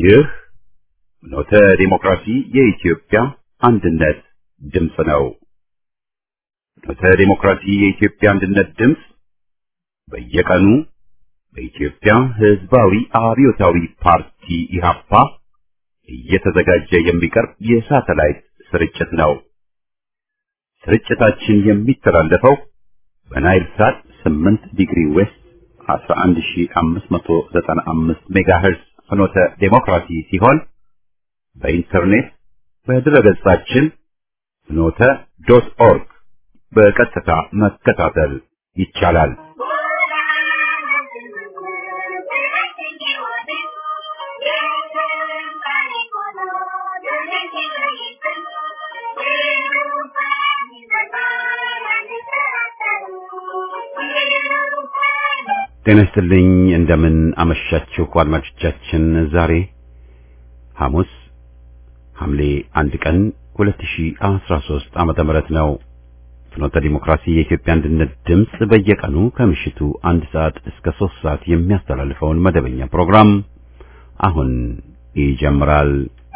ይህ ኖተ ዲሞክራሲ የኢትዮጵያ አንድነት ድምፅ ነው። ኖተ ዲሞክራሲ የኢትዮጵያ አንድነት ድምፅ በየቀኑ በኢትዮጵያ ሕዝባዊ አብዮታዊ ፓርቲ ኢህአፓ እየተዘጋጀ የሚቀርብ የሳተላይት ስርጭት ነው። ስርጭታችን የሚተላለፈው በናይል ሳት 8 ዲግሪ ዌስት 11595 ሜጋሄርዝ ፍኖተ ዴሞክራሲ ሲሆን በኢንተርኔት በድረገጻችን ፍኖተ ዶት ኦርግ በቀጥታ መከታተል ይቻላል። ጤና ይስጥልኝ። እንደምን አመሻችሁ አድማጮቻችን። ዛሬ ሐሙስ ሐምሌ አንድ ቀን 2013 ዓመተ ምህረት ነው። ፍኖተ ዲሞክራሲ የኢትዮጵያ አንድነት ድምፅ በየቀኑ ከምሽቱ አንድ ሰዓት እስከ ሶስት ሰዓት የሚያስተላልፈውን መደበኛ ፕሮግራም አሁን ይጀምራል።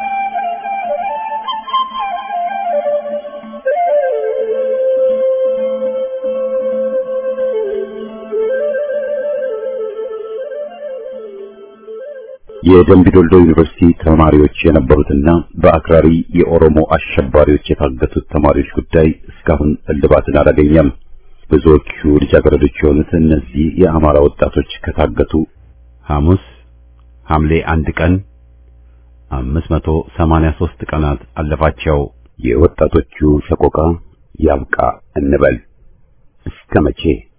የደምቢ ዶልዶ ዩኒቨርሲቲ ተማሪዎች የነበሩትና በአክራሪ የኦሮሞ አሸባሪዎች የታገቱት ተማሪዎች ጉዳይ እስካሁን እልባትን አላገኘም። ብዙዎቹ ልጃገረዶች የሆኑት እነዚህ የአማራ ወጣቶች ከታገቱ ሐሙስ ሐምሌ አንድ ቀን 583 ቀናት አለፋቸው። የወጣቶቹ ሰቆቃ ያብቃ እንበል እስከ መቼ?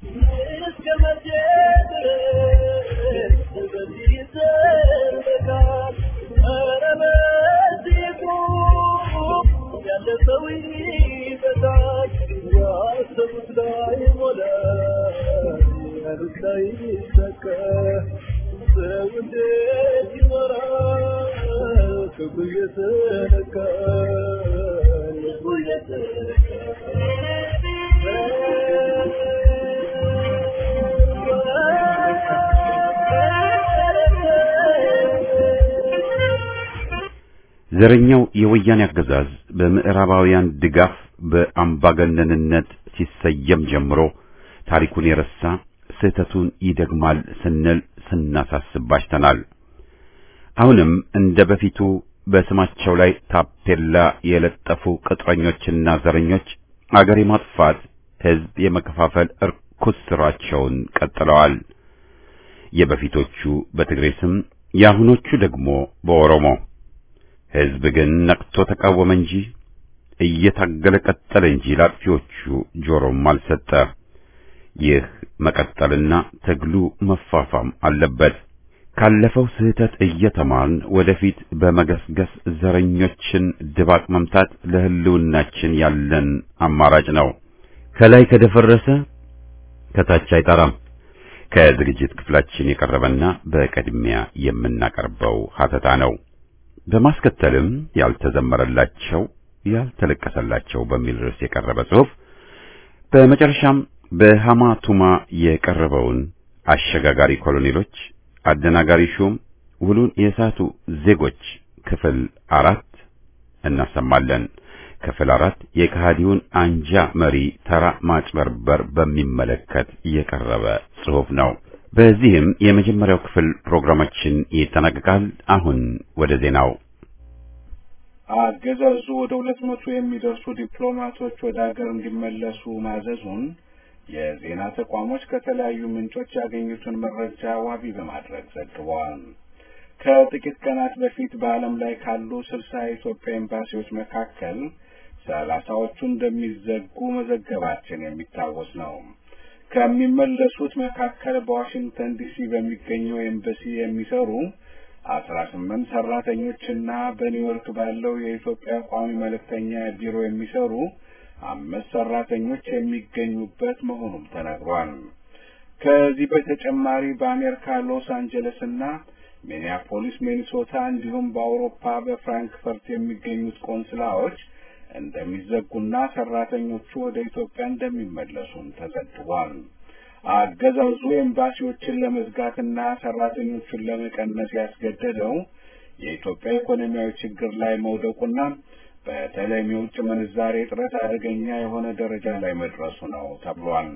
ዘረኛው የወያኔ አገዛዝ በምዕራባውያን ድጋፍ በአምባገነንነት ሲሰየም ጀምሮ ታሪኩን የረሳ ስህተቱን ይደግማል ስንል ስናሳስብ ባሽተናል። አሁንም እንደ በፊቱ በስማቸው ላይ ታፔላ የለጠፉ ቅጥረኞችና ዘረኞች አገር የማጥፋት ሕዝብ የመከፋፈል እርኩስ ስራቸውን ቀጥለዋል። የበፊቶቹ በትግሬ ስም፣ የአሁኖቹ ደግሞ በኦሮሞ ሕዝብ ግን ነቅቶ ተቃወመ እንጂ እየታገለ ቀጠለ እንጂ ላጥፊዎቹ ጆሮም አልሰጠ። ይህ መቀጠልና ትግሉ መፋፋም አለበት። ካለፈው ስህተት እየተማርን ወደፊት በመገስገስ ዘረኞችን ድባቅ መምታት ለሕልውናችን ያለን አማራጭ ነው። ከላይ ከደፈረሰ ከታች አይጠራም። ከዝግጅት ክፍላችን የቀረበና በቅድሚያ የምናቀርበው ሀተታ ነው። በማስከተልም ያልተዘመረላቸው ያልተለቀሰላቸው በሚል ርዕስ የቀረበ ጽሑፍ፣ በመጨረሻም በሃማ ቱማ የቀረበውን አሸጋጋሪ ኮሎኔሎች አደናጋሪ ሹም ውሉን የሳቱ ዜጎች ክፍል አራት እናሰማለን። ክፍል አራት የከሃዲውን አንጃ መሪ ተራ ማጭበርበር በሚመለከት የቀረበ ጽሑፍ ነው። በዚህም የመጀመሪያው ክፍል ፕሮግራማችን ይጠናቀቃል። አሁን ወደ ዜናው። አገዛዙ ወደ ሁለት መቶ የሚደርሱ ዲፕሎማቶች ወደ ሀገር እንዲመለሱ ማዘዙን የዜና ተቋሞች ከተለያዩ ምንጮች ያገኙትን መረጃ ዋቢ በማድረግ ዘግበዋል። ከጥቂት ቀናት በፊት በዓለም ላይ ካሉ ስልሳ የኢትዮጵያ ኤምባሲዎች መካከል ሰላሳዎቹ እንደሚዘጉ መዘገባችን የሚታወስ ነው። ከሚመለሱት መካከል በዋሽንግተን ዲሲ በሚገኘው ኤምባሲ የሚሰሩ አስራ ስምንት ሰራተኞችና በኒውዮርክ ባለው የኢትዮጵያ ቋሚ መልእክተኛ ቢሮ የሚሰሩ አምስት ሰራተኞች የሚገኙበት መሆኑም ተነግሯል። ከዚህ በተጨማሪ በአሜሪካ ሎስ አንጀለስ እና ሚኒያፖሊስ ሚኒሶታ፣ እንዲሁም በአውሮፓ በፍራንክፈርት የሚገኙት ቆንስላዎች እንደሚዘጉና ሰራተኞቹ ወደ ኢትዮጵያ እንደሚመለሱም ተዘግቧል። አገዛዙ ኤምባሲዎችን ለመዝጋትና ሰራተኞቹን ለመቀነስ ያስገደደው የኢትዮጵያ ኢኮኖሚያዊ ችግር ላይ መውደቁና በተለይም የውጭ ምንዛሬ እጥረት አደገኛ የሆነ ደረጃ ላይ መድረሱ ነው ተብሏል።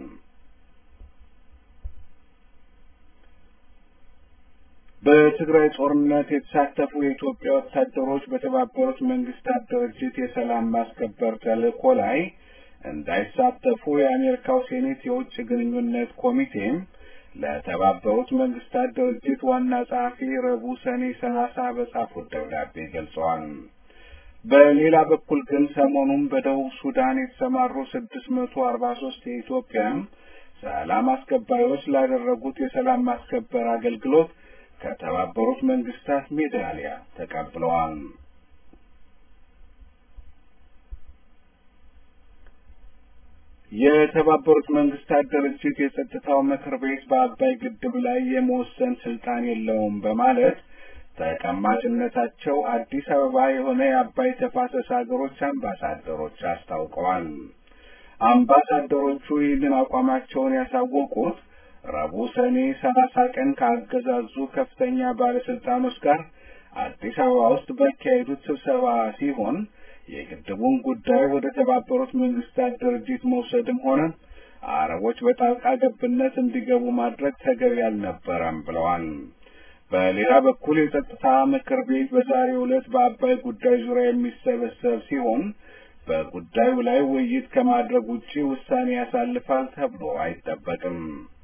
በትግራይ ጦርነት የተሳተፉ የኢትዮጵያ ወታደሮች በተባበሩት መንግስታት ድርጅት የሰላም ማስከበር ተልእኮ ላይ እንዳይሳተፉ የአሜሪካው ሴኔት የውጭ ግንኙነት ኮሚቴም ለተባበሩት መንግስታት ድርጅት ዋና ጸሐፊ ረቡዕ ሰኔ ሰላሳ በጻፉት ደብዳቤ ገልጸዋል። በሌላ በኩል ግን ሰሞኑን በደቡብ ሱዳን የተሰማሩ ስድስት መቶ አርባ ሶስት የኢትዮጵያ ሰላም አስከባሪዎች ላደረጉት የሰላም ማስከበር አገልግሎት ከተባበሩት መንግስታት ሜዳሊያ ተቀብለዋል። የተባበሩት መንግስታት ድርጅት የጸጥታው ምክር ቤት በአባይ ግድብ ላይ የመወሰን ስልጣን የለውም በማለት ተቀማጭነታቸው አዲስ አበባ የሆነ የአባይ ተፋሰስ ሀገሮች አምባሳደሮች አስታውቀዋል። አምባሳደሮቹ ይህንን አቋማቸውን ያሳወቁት ረቡዕ ሰኔ ሰላሳ ቀን ከአገዛዙ ከፍተኛ ባለስልጣኖች ጋር አዲስ አበባ ውስጥ ባካሄዱት ስብሰባ ሲሆን የግድቡን ጉዳይ ወደ ተባበሩት መንግስታት ድርጅት መውሰድም ሆነ አረቦች በጣልቃ ገብነት እንዲገቡ ማድረግ ተገቢ አልነበረም ብለዋል። በሌላ በኩል የጸጥታ ምክር ቤት በዛሬው ዕለት በአባይ ጉዳይ ዙሪያ የሚሰበሰብ ሲሆን በጉዳዩ ላይ ውይይት ከማድረግ ውጪ ውሳኔ ያሳልፋል ተብሎ አይጠበቅም።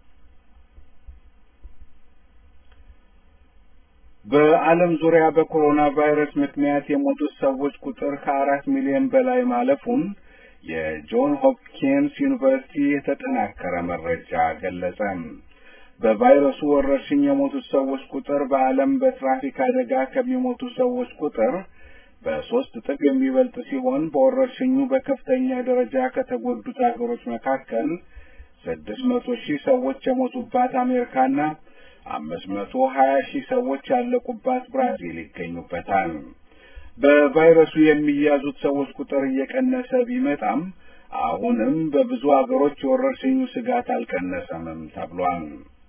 በዓለም ዙሪያ በኮሮና ቫይረስ ምክንያት የሞቱት ሰዎች ቁጥር ከአራት ሚሊዮን በላይ ማለፉን የጆን ሆፕኪንስ ዩኒቨርሲቲ የተጠናከረ መረጃ ገለጸ። በቫይረሱ ወረርሽኝ የሞቱት ሰዎች ቁጥር በዓለም በትራፊክ አደጋ ከሚሞቱ ሰዎች ቁጥር በሶስት እጥፍ የሚበልጥ ሲሆን በወረርሽኙ በከፍተኛ ደረጃ ከተጎዱት ሀገሮች መካከል ስድስት መቶ ሺህ ሰዎች የሞቱባት አሜሪካና አምስት መቶ ሀያ ሺህ ሰዎች ያለቁባት ብራዚል ይገኙበታል። በቫይረሱ የሚያዙት ሰዎች ቁጥር እየቀነሰ ቢመጣም አሁንም በብዙ ሀገሮች የወረርሽኙ ስጋት አልቀነሰምም ተብሏል።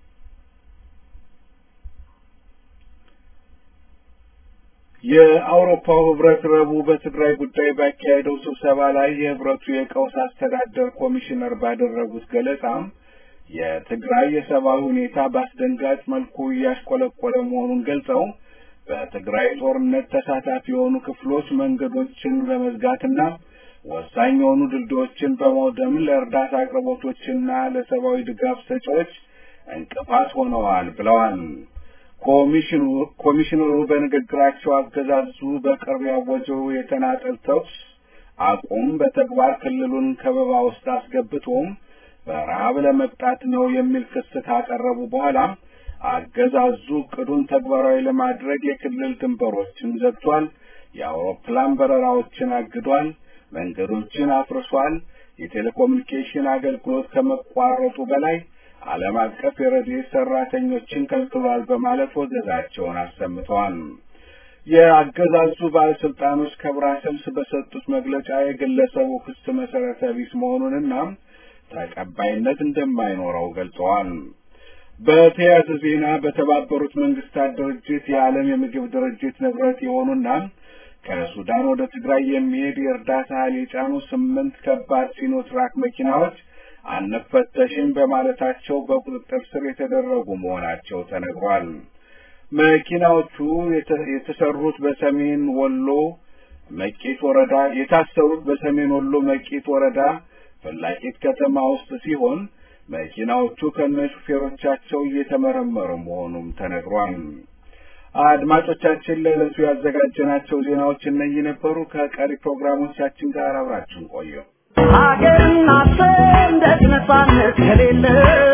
የአውሮፓው ህብረት ረቡዕ በትግራይ ጉዳይ ባካሄደው ስብሰባ ላይ የህብረቱ የቀውስ አስተዳደር ኮሚሽነር ባደረጉት ገለጻ የትግራይ የሰብአዊ ሁኔታ በአስደንጋጭ መልኩ እያሽቆለቆለ መሆኑን ገልጸው በትግራይ ጦርነት ተሳታፊ የሆኑ ክፍሎች መንገዶችን በመዝጋትና ወሳኝ የሆኑ ድልድዮችን በመውደም ለእርዳታ አቅርቦቶችና ለሰብአዊ ድጋፍ ሰጪዎች እንቅፋት ሆነዋል ብለዋል። ኮሚሽኑ ኮሚሽነሩ በንግግራቸው አገዛዙ በቅርብ ያወጀው የተናጠል ተኩስ አቁም በተግባር ክልሉን ከበባ ውስጥ አስገብቶም በረሃብ ለመቅጣት ነው የሚል ክስ ካቀረቡ በኋላ አገዛዙ እቅዱን ተግባራዊ ለማድረግ የክልል ድንበሮችን ዘግቷል፣ የአውሮፕላን በረራዎችን አግዷል፣ መንገዶችን አፍርሷል፣ የቴሌኮሙኒኬሽን አገልግሎት ከመቋረጡ በላይ ዓለም አቀፍ የረድኤት ሰራተኞችን ከልክሏል በማለት ወገዛቸውን አሰምተዋል። የአገዛዙ ባለስልጣኖች ከብራሰልስ በሰጡት መግለጫ የግለሰቡ ክስ መሰረተ ቢስ መሆኑንና ተቀባይነት እንደማይኖረው ገልጸዋል። በተያያዘ ዜና በተባበሩት መንግስታት ድርጅት የዓለም የምግብ ድርጅት ንብረት የሆኑና ከሱዳን ወደ ትግራይ የሚሄድ የእርዳታ እህል የጫኑ ስምንት ከባድ ሲኖትራክ መኪናዎች አንፈተሽም በማለታቸው በቁጥጥር ስር የተደረጉ መሆናቸው ተነግሯል። መኪናዎቹ የተሰሩት በሰሜን ወሎ መቄት ወረዳ የታሰሩት በሰሜን ወሎ መቄት ወረዳ ፈላቂት ከተማ ውስጥ ሲሆን መኪናዎቹ ከነ ሹፌሮቻቸው እየተመረመሩ መሆኑም ተነግሯል። አድማጮቻችን ለዕለቱ ያዘጋጀናቸው ዜናዎች እነዚህ ነበሩ። ከቀሪ ፕሮግራሞቻችን ጋር አብራችን ቆዩ። ሀገርና ሰንደቅ ነጻነት ከሌለ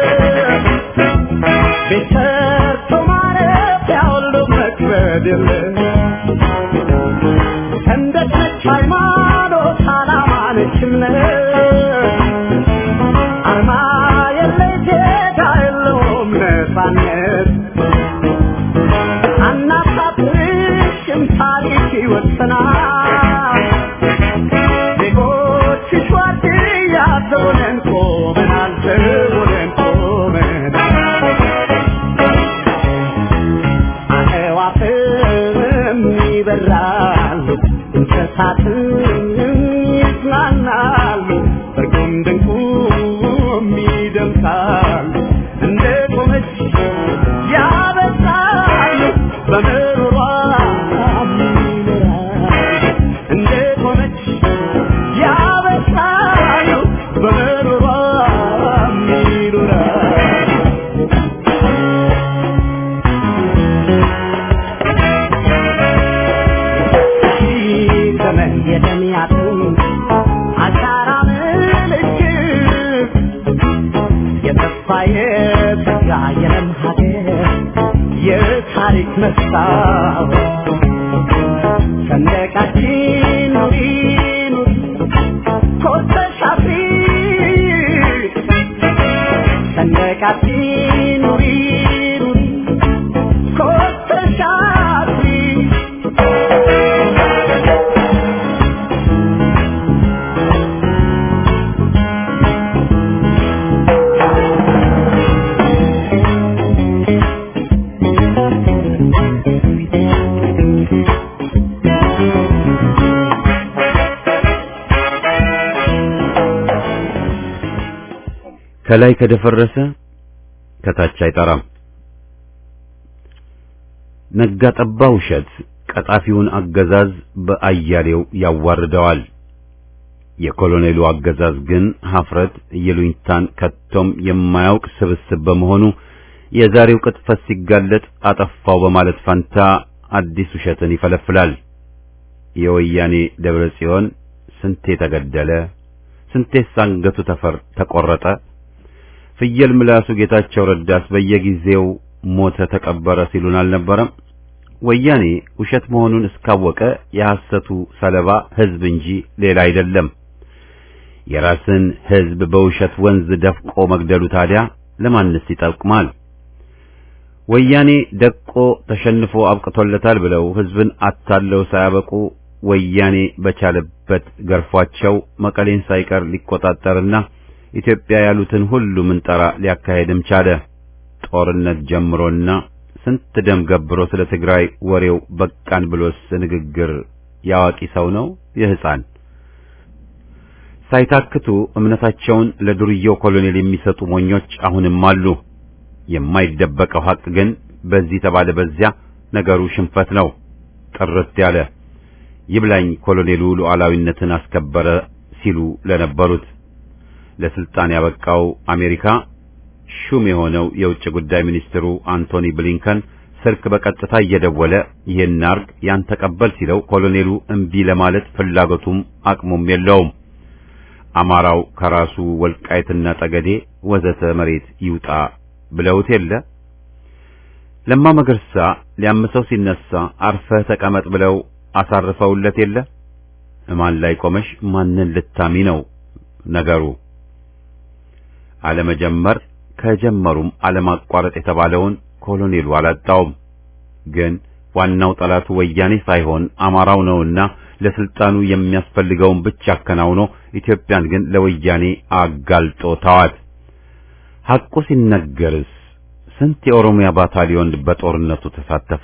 ቤት ሰርቶ ማረፊያ ሁሉ መክበድ የለ ሰንደቅ ነች ሃይማኖት፣ ዓላማ ነች እምነት አርማ የለይ ዜጋ የለውም ነጻነት አናሳፍርሽም ታሪክ ይወሰናል ዜጎችሽ ዋርድያ ዘቦነን ቆመናል ዘቦነን ቆመናል የተስፋ የለም ሀገር የታሪክ መስታወት ሰንደቃችን ኑሪ ኑሪ ኮስተሽ አፍሪ ሰንደቃችን ኑሪ ኑሪ ኮስተሽ አፍሪ ከላይ ከደፈረሰ ከታች አይጠራም። ነጋ ጠባ ውሸት ቀጣፊውን አገዛዝ በአያሌው ያዋርደዋል። የኮሎኔሉ አገዛዝ ግን ሀፍረት የሉኝታን ከቶም የማያውቅ ስብስብ በመሆኑ የዛሬው ቅጥፈት ሲጋለጥ አጠፋው በማለት ፈንታ አዲስ ውሸትን ይፈለፍላል። የወያኔ ደብረ ጽዮን ስንቴ ተገደለ፣ ስንቴስ አንገቱ ተፈር ተቆረጠ፣ ፍየል ምላሱ ጌታቸው ረዳስ በየጊዜው ሞተ ተቀበረ ሲሉን አልነበረም? ወያኔ ውሸት መሆኑን እስካወቀ የሐሰቱ ሰለባ ሕዝብ እንጂ ሌላ አይደለም። የራስን ሕዝብ በውሸት ወንዝ ደፍቆ መግደሉ ታዲያ ለማንስ ይጠቅማል? ወያኔ ደቆ ተሸንፎ አብቅቶለታል ብለው ሕዝብን አታለው ሳያበቁ ወያኔ በቻለበት ገርፏቸው መቀሌን ሳይቀር ሊቆጣጠርና ኢትዮጵያ ያሉትን ሁሉ ምንጠራ ሊያካሄድም ቻለ። ጦርነት ጀምሮና ስንት ደም ገብሮ ስለ ትግራይ ወሬው በቃን ብሎስ ንግግር ያዋቂ ሰው ነው የሕፃን ሳይታክቱ እምነታቸውን ለዱርዬው ኮሎኔል የሚሰጡ ሞኞች አሁንም አሉ። የማይደበቀው ሐቅ ግን በዚህ ተባለ በዚያ ነገሩ ሽንፈት ነው። ጥርት ያለ ይብላኝ ኮሎኔሉ ሉዓላዊነትን አስከበረ ሲሉ ለነበሩት ለስልጣን ያበቃው አሜሪካ ሹም የሆነው የውጭ ጉዳይ ሚኒስትሩ አንቶኒ ብሊንከን ስልክ በቀጥታ እየደወለ ይህን አርግ ያን ተቀበል ሲለው ኮሎኔሉ እምቢ ለማለት ፍላጎቱም አቅሙም የለውም። አማራው ከራሱ ወልቃይትና ጠገዴ ወዘተ መሬት ይውጣ ብለውት የለ። ለማ መገርሳ ሊያምሰው ሲነሳ አርፈህ ተቀመጥ ብለው አሳርፈውለት የለ። እማን ላይ ቆመሽ ማንን ልታሚ ነው ነገሩ? አለመጀመር ከጀመሩም አለማቋረጥ የተባለውን ኮሎኔሉ አላጣውም። ግን ዋናው ጠላቱ ወያኔ ሳይሆን አማራው ነውና ለስልጣኑ የሚያስፈልገውን ብቻ አከናውኖ ኢትዮጵያን ግን ለወያኔ አጋልጦ ተዋት። ሐቁ ሲነገርስ ስንት የኦሮሚያ ባታሊዮን በጦርነቱ ተሳተፈ?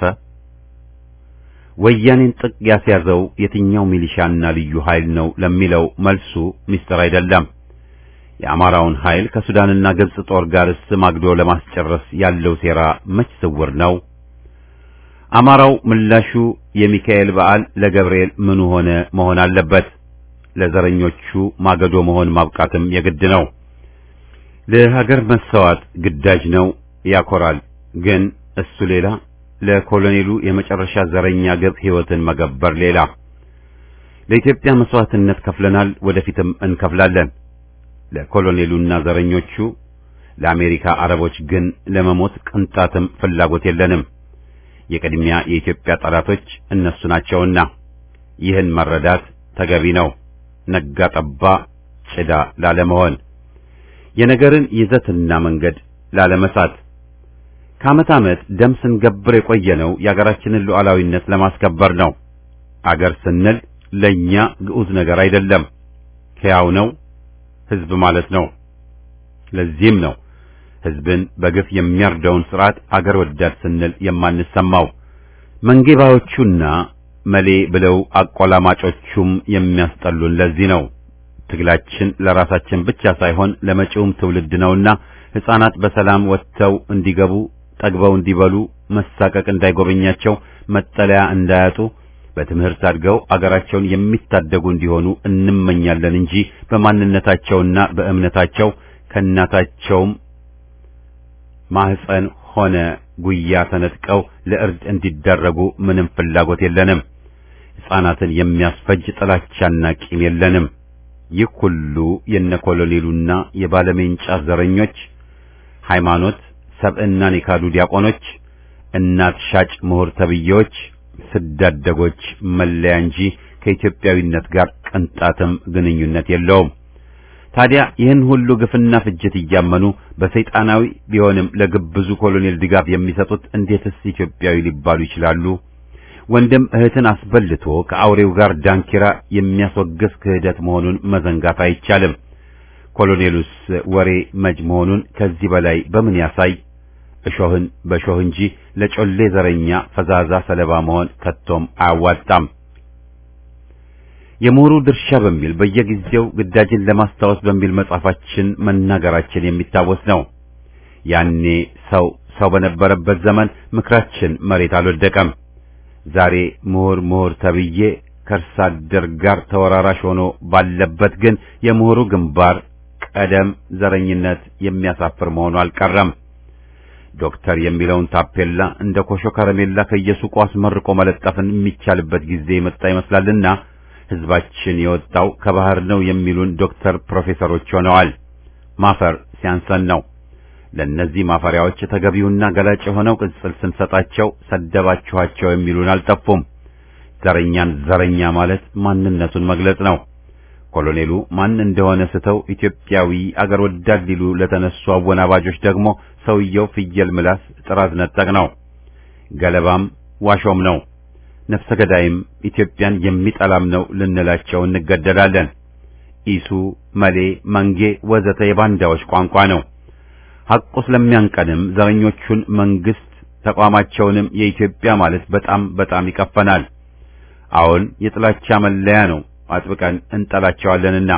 ወያኔን ጥቅ ያስያዘው የትኛው ሚሊሻና ልዩ ኃይል ነው ለሚለው መልሱ ሚስጥር አይደለም። የአማራውን ኃይል ከሱዳንና ግብጽ ጦር ጋርስ ማግዶ ለማስጨረስ ያለው ሴራ መች ስውር ነው? አማራው ምላሹ የሚካኤል በዓል ለገብርኤል ምኑ ሆነ መሆን አለበት። ለዘረኞቹ ማገዶ መሆን ማብቃትም የግድ ነው። ለሀገር መሰዋት ግዳጅ ነው፣ ያኮራል። ግን እሱ ሌላ፣ ለኮሎኔሉ የመጨረሻ ዘረኛ ግብ ሕይወትን መገበር ሌላ። ለኢትዮጵያ መስዋዕትነት ከፍለናል፣ ወደፊትም እንከፍላለን። ለኮሎኔሉና ዘረኞቹ ለአሜሪካ አረቦች ግን ለመሞት ቅንጣትም ፍላጎት የለንም። የቅድሚያ የኢትዮጵያ ጠላቶች እነሱ ናቸውና ይህን መረዳት ተገቢ ነው። ነጋ ጠባ ጭዳ ላለመሆን የነገርን ይዘትና መንገድ ላለመሳት ከዓመት ዓመት ደም ስንገብር የቆየነው የአገራችንን ሉዓላዊነት ለማስከበር ነው። አገር ስንል ለኛ ግዑዝ ነገር አይደለም፣ ሕያው ነው ሕዝብ ማለት ነው። ለዚህም ነው ሕዝብን በግፍ የሚያርደውን ስርዓት አገር ወዳድ ስንል የማንሰማው። መንጌባዎቹና መሌ ብለው አቆላማጮቹም የሚያስጠሉን ለዚህ ነው። ትግላችን ለራሳችን ብቻ ሳይሆን ለመጪውም ትውልድ ነውና ሕፃናት በሰላም ወጥተው እንዲገቡ፣ ጠግበው እንዲበሉ፣ መሳቀቅ እንዳይጎበኛቸው፣ መጠለያ እንዳያጡ በትምህርት አድገው አገራቸውን የሚታደጉ እንዲሆኑ እንመኛለን እንጂ በማንነታቸውና በእምነታቸው ከእናታቸውም ማህፀን ሆነ ጉያ ተነጥቀው ለእርድ እንዲዳረጉ ምንም ፍላጎት የለንም። ሕፃናትን የሚያስፈጅ ጥላቻና ቂም የለንም። ይህ ሁሉ የነ ኮሎኔሉና የባለሜንጫ ዘረኞች ሃይማኖት ሰብዕናን የካዱ ዲያቆኖች፣ እናት ሻጭ ምሁር ተብዬዎች፣ ስዳደጎች መለያ እንጂ ከኢትዮጵያዊነት ጋር ቅንጣትም ግንኙነት የለውም። ታዲያ ይህን ሁሉ ግፍና ፍጅት እያመኑ በሰይጣናዊ ቢሆንም ለግብዙ ኮሎኔል ድጋፍ የሚሰጡት እንዴትስ ኢትዮጵያዊ ሊባሉ ይችላሉ? ወንድም እህትን አስበልቶ ከአውሬው ጋር ዳንኪራ የሚያስወግዝ ክህደት መሆኑን መዘንጋት አይቻልም። ኮሎኔሉስ ወሬ መጅ መሆኑን ከዚህ በላይ በምን ያሳይ? እሾህን በሾህ እንጂ ለጮሌ ዘረኛ ፈዛዛ ሰለባ መሆን ከቶም አያዋጣም። የምሁሩ ድርሻ በሚል በየጊዜው ግዳጅን ለማስታወስ በሚል መጽሐፋችን መናገራችን የሚታወስ ነው። ያኔ ሰው ሰው በነበረበት ዘመን ምክራችን መሬት አልወደቀም። ዛሬ ምሁር ምሁር ተብዬ ከእርስ አደር ጋር ተወራራሽ ሆኖ ባለበት ግን የምሁሩ ግንባር ቀደም ዘረኝነት የሚያሳፍር መሆኑ አልቀረም። ዶክተር የሚለውን ታፔላ እንደ ኮሾ ከረሜላ ከየሱቁ አስመርቆ መለጠፍን የሚቻልበት ጊዜ የመጣ ይመስላልና ሕዝባችን የወጣው ከባህር ነው የሚሉን ዶክተር ፕሮፌሰሮች ሆነዋል። ማፈር ሲያንሰን ነው። ለእነዚህ ማፈሪያዎች ተገቢውና ገላጭ የሆነው ቅጽል ስንሰጣቸው ሰደባችኋቸው የሚሉን አልጠፉም። ዘረኛን ዘረኛ ማለት ማንነቱን መግለጽ ነው። ኮሎኔሉ ማን እንደሆነ ስተው ኢትዮጵያዊ አገር ወዳድ ሊሉ ለተነሱ አወናባጆች ደግሞ ሰውየው ፍየል ምላስ ጥራዝ ነጠቅ ነው። ገለባም ዋሾም ነው። ነፍሰ ገዳይም ኢትዮጵያን የሚጠላም ነው ልንላቸው እንገደዳለን። ኢሱ፣ መሌ፣ መንጌ ወዘተ የባንዳዎች ቋንቋ ነው። ሐቁ ስለሚያንቀንም ዘረኞቹን መንግስት ተቋማቸውንም የኢትዮጵያ ማለት በጣም በጣም ይቀፈናል። አሁን የጥላቻ መለያ ነው፣ አጥብቀን እንጠላቸዋለንና።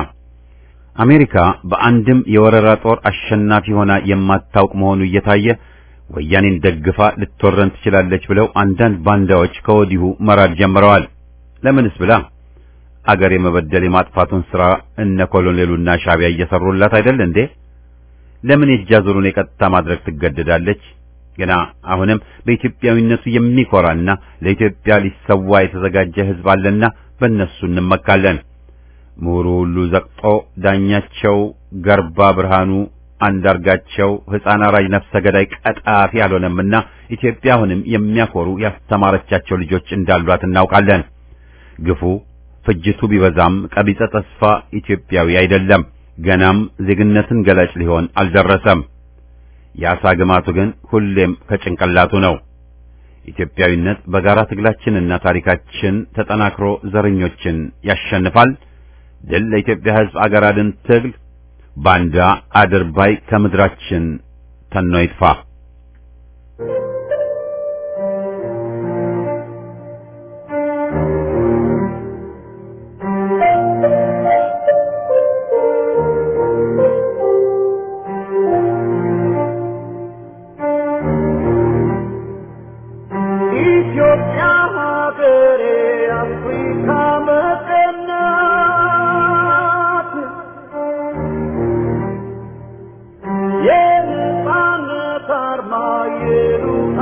አሜሪካ በአንድም የወረራ ጦር አሸናፊ ሆና የማታውቅ መሆኑ እየታየ ወያኔን ደግፋ ልትወረን ትችላለች ብለው አንዳንድ ባንዳዎች ከወዲሁ መራድ ጀምረዋል። ለምንስ ብላ አገር የመበደል የማጥፋቱን ሥራ እነ ኮሎኔሉና ሻቢያ እየሰሩላት አይደል እንዴ? ለምን የእጃዙሩን የቀጥታ ማድረግ ትገደዳለች? ገና አሁንም በኢትዮጵያዊነቱ የሚኮራና ለኢትዮጵያ ሊሰዋ የተዘጋጀ ሕዝብ አለና በእነሱ እንመካለን። ምሁሩ ሁሉ ዘቅጦ ዳኛቸው፣ ገርባ ብርሃኑ፣ አንዳርጋቸው፣ ሕፃን አራጅ፣ ነፍሰ ገዳይ፣ ቀጣፊ አልሆነምና ኢትዮጵያ አሁንም የሚያኮሩ ያስተማረቻቸው ልጆች እንዳሏት እናውቃለን። ግፉ ፍጅቱ ቢበዛም ቀቢጸ ተስፋ ኢትዮጵያዊ አይደለም። ገናም ዜግነትን ገላጭ ሊሆን አልደረሰም። የአሳ ግማቱ ግን ሁሌም ከጭንቅላቱ ነው። ኢትዮጵያዊነት በጋራ ትግላችንና ታሪካችን ተጠናክሮ ዘረኞችን ያሸንፋል። ድል ለኢትዮጵያ ሕዝብ አገር አድን ትግል። ባንዳ አድርባይ ከምድራችን ተኖ ይጥፋ። ኢትዮጵያ ሀገሬ አፍሪካ መቀናት የነጻነት አርማ የሉላ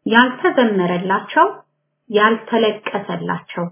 ያልተዘመረላቸው፣ ያልተለቀሰላቸው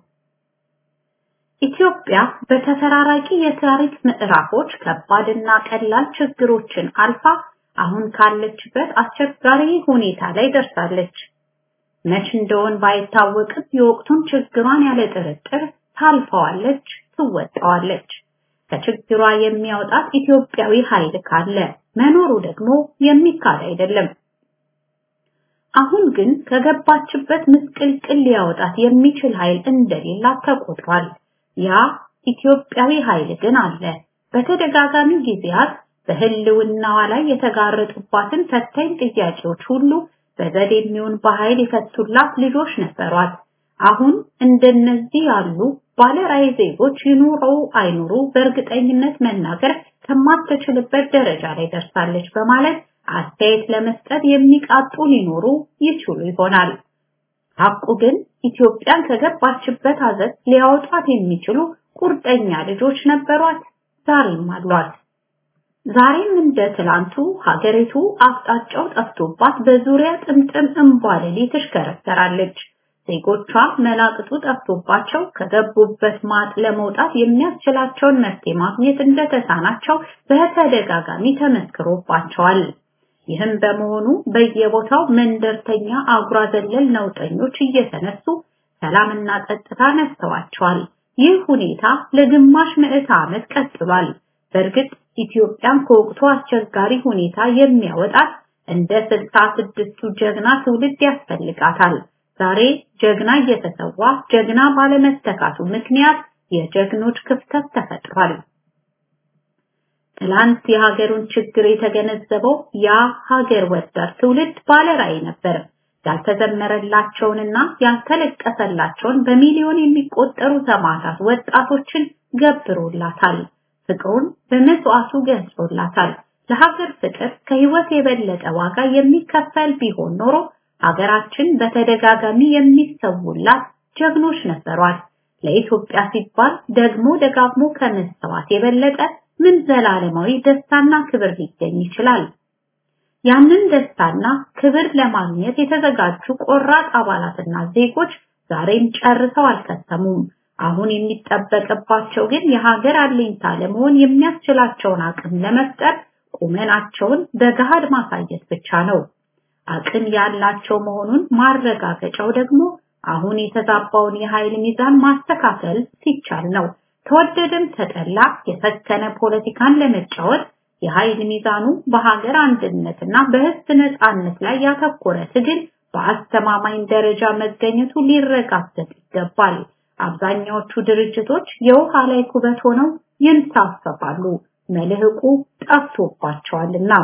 ኢትዮጵያ በተፈራራቂ የታሪክ ምዕራፎች ከባድና ቀላል ችግሮችን አልፋ አሁን ካለችበት አስቸጋሪ ሁኔታ ላይ ደርሳለች። መች እንደሆን ባይታወቅም የወቅቱን ችግሯን ያለ ጥርጥር ታልፈዋለች፣ ትወጣዋለች። ከችግሯ የሚያወጣት ኢትዮጵያዊ ኃይል ካለ መኖሩ ደግሞ የሚካድ አይደለም። አሁን ግን ከገባችበት ምስቅልቅል ሊያወጣት የሚችል ኃይል እንደሌላት ተቆጥሯል። ያ ኢትዮጵያዊ ኃይል ግን አለ። በተደጋጋሚ ጊዜያት በህልውናዋ ላይ የተጋረጡባትን ፈታኝ ጥያቄዎች ሁሉ በዘዴ የሚሆን በኃይል የፈቱላት ልጆች ነበሯት። አሁን እንደነዚህ ያሉ ባለራዕይ ዜጎች ይኑሩ አይኑሩ በእርግጠኝነት መናገር ከማትችልበት ደረጃ ላይ ደርሳለች በማለት አስተያየት ለመስጠት የሚቃጡ ሊኖሩ ይችሉ ይሆናል። ሐቁ ግን ኢትዮጵያን ከገባችበት አዘት ሊያወጣት የሚችሉ ቁርጠኛ ልጆች ነበሯት፣ ዛሬም አሏት። ዛሬም እንደ ትላንቱ ሀገሪቱ አቅጣጫው ጠፍቶባት በዙሪያ ጥምጥም እንቧለሌ ትሽከረከራለች። ዜጎቿ መላቅጡ ጠፍቶባቸው ከገቡበት ማጥ ለመውጣት የሚያስችላቸውን መፍትሄ ማግኘት እንደተሳናቸው በተደጋጋሚ ተመስክሮባቸዋል። ይህም በመሆኑ በየቦታው መንደርተኛ አጉራ ዘለል ነውጠኞች እየተነሱ ሰላምና ጸጥታ ነስተዋቸዋል። ይህ ሁኔታ ለግማሽ ምዕተ ዓመት ቀጥሏል። በእርግጥ ኢትዮጵያን ከወቅቱ አስቸጋሪ ሁኔታ የሚያወጣት እንደ ስልሳ ስድስቱ ጀግና ትውልድ ያስፈልጋታል። ዛሬ ጀግና እየተሰዋ ጀግና ባለመተካቱ ምክንያት የጀግኖች ክፍተት ተፈጥሯል። ትላንት የሀገሩን ችግር የተገነዘበው ያ ሀገር ወዳድ ትውልድ ባለራዕይ ነበር። ያልተዘመረላቸውንና ያልተለቀሰላቸውን በሚሊዮን የሚቆጠሩ ሰማዕታት ወጣቶችን ገብሮላታል። ፍቅሩን በመስዋዕቱ ገልጾላታል። ለሀገር ፍቅር ከህይወት የበለጠ ዋጋ የሚከፈል ቢሆን ኖሮ ሀገራችን በተደጋጋሚ የሚሰውላት ጀግኖች ነበሯት። ለኢትዮጵያ ሲባል ደግሞ ደጋግሞ ከመሰዋት የበለጠ ምን ዘላለማዊ ደስታና ክብር ሊገኝ ይችላል? ያንን ደስታና ክብር ለማግኘት የተዘጋጁ ቆራጥ አባላትና ዜጎች ዛሬም ጨርሰው አልከተሙም። አሁን የሚጠበቅባቸው ግን የሀገር አለኝታ ለመሆን የሚያስችላቸውን አቅም ለመፍጠር ቁመናቸውን በገሃድ ማሳየት ብቻ ነው። አቅም ያላቸው መሆኑን ማረጋገጫው ደግሞ አሁን የተዛባውን የኃይል ሚዛን ማስተካከል ሲቻል ነው። ተወደደም ተጠላ የሰከነ ፖለቲካን ለመጫወት የኃይል ሚዛኑ በሀገር አንድነትና በህዝብ ነጻነት ላይ ያተኮረ ትግል በአስተማማኝ ደረጃ መገኘቱ ሊረጋገጥ ይገባል። አብዛኛዎቹ ድርጅቶች የውሃ ላይ ኩበት ሆነው ይንሳፈፋሉ፣ መልህቁ ጠፍቶባቸዋልና።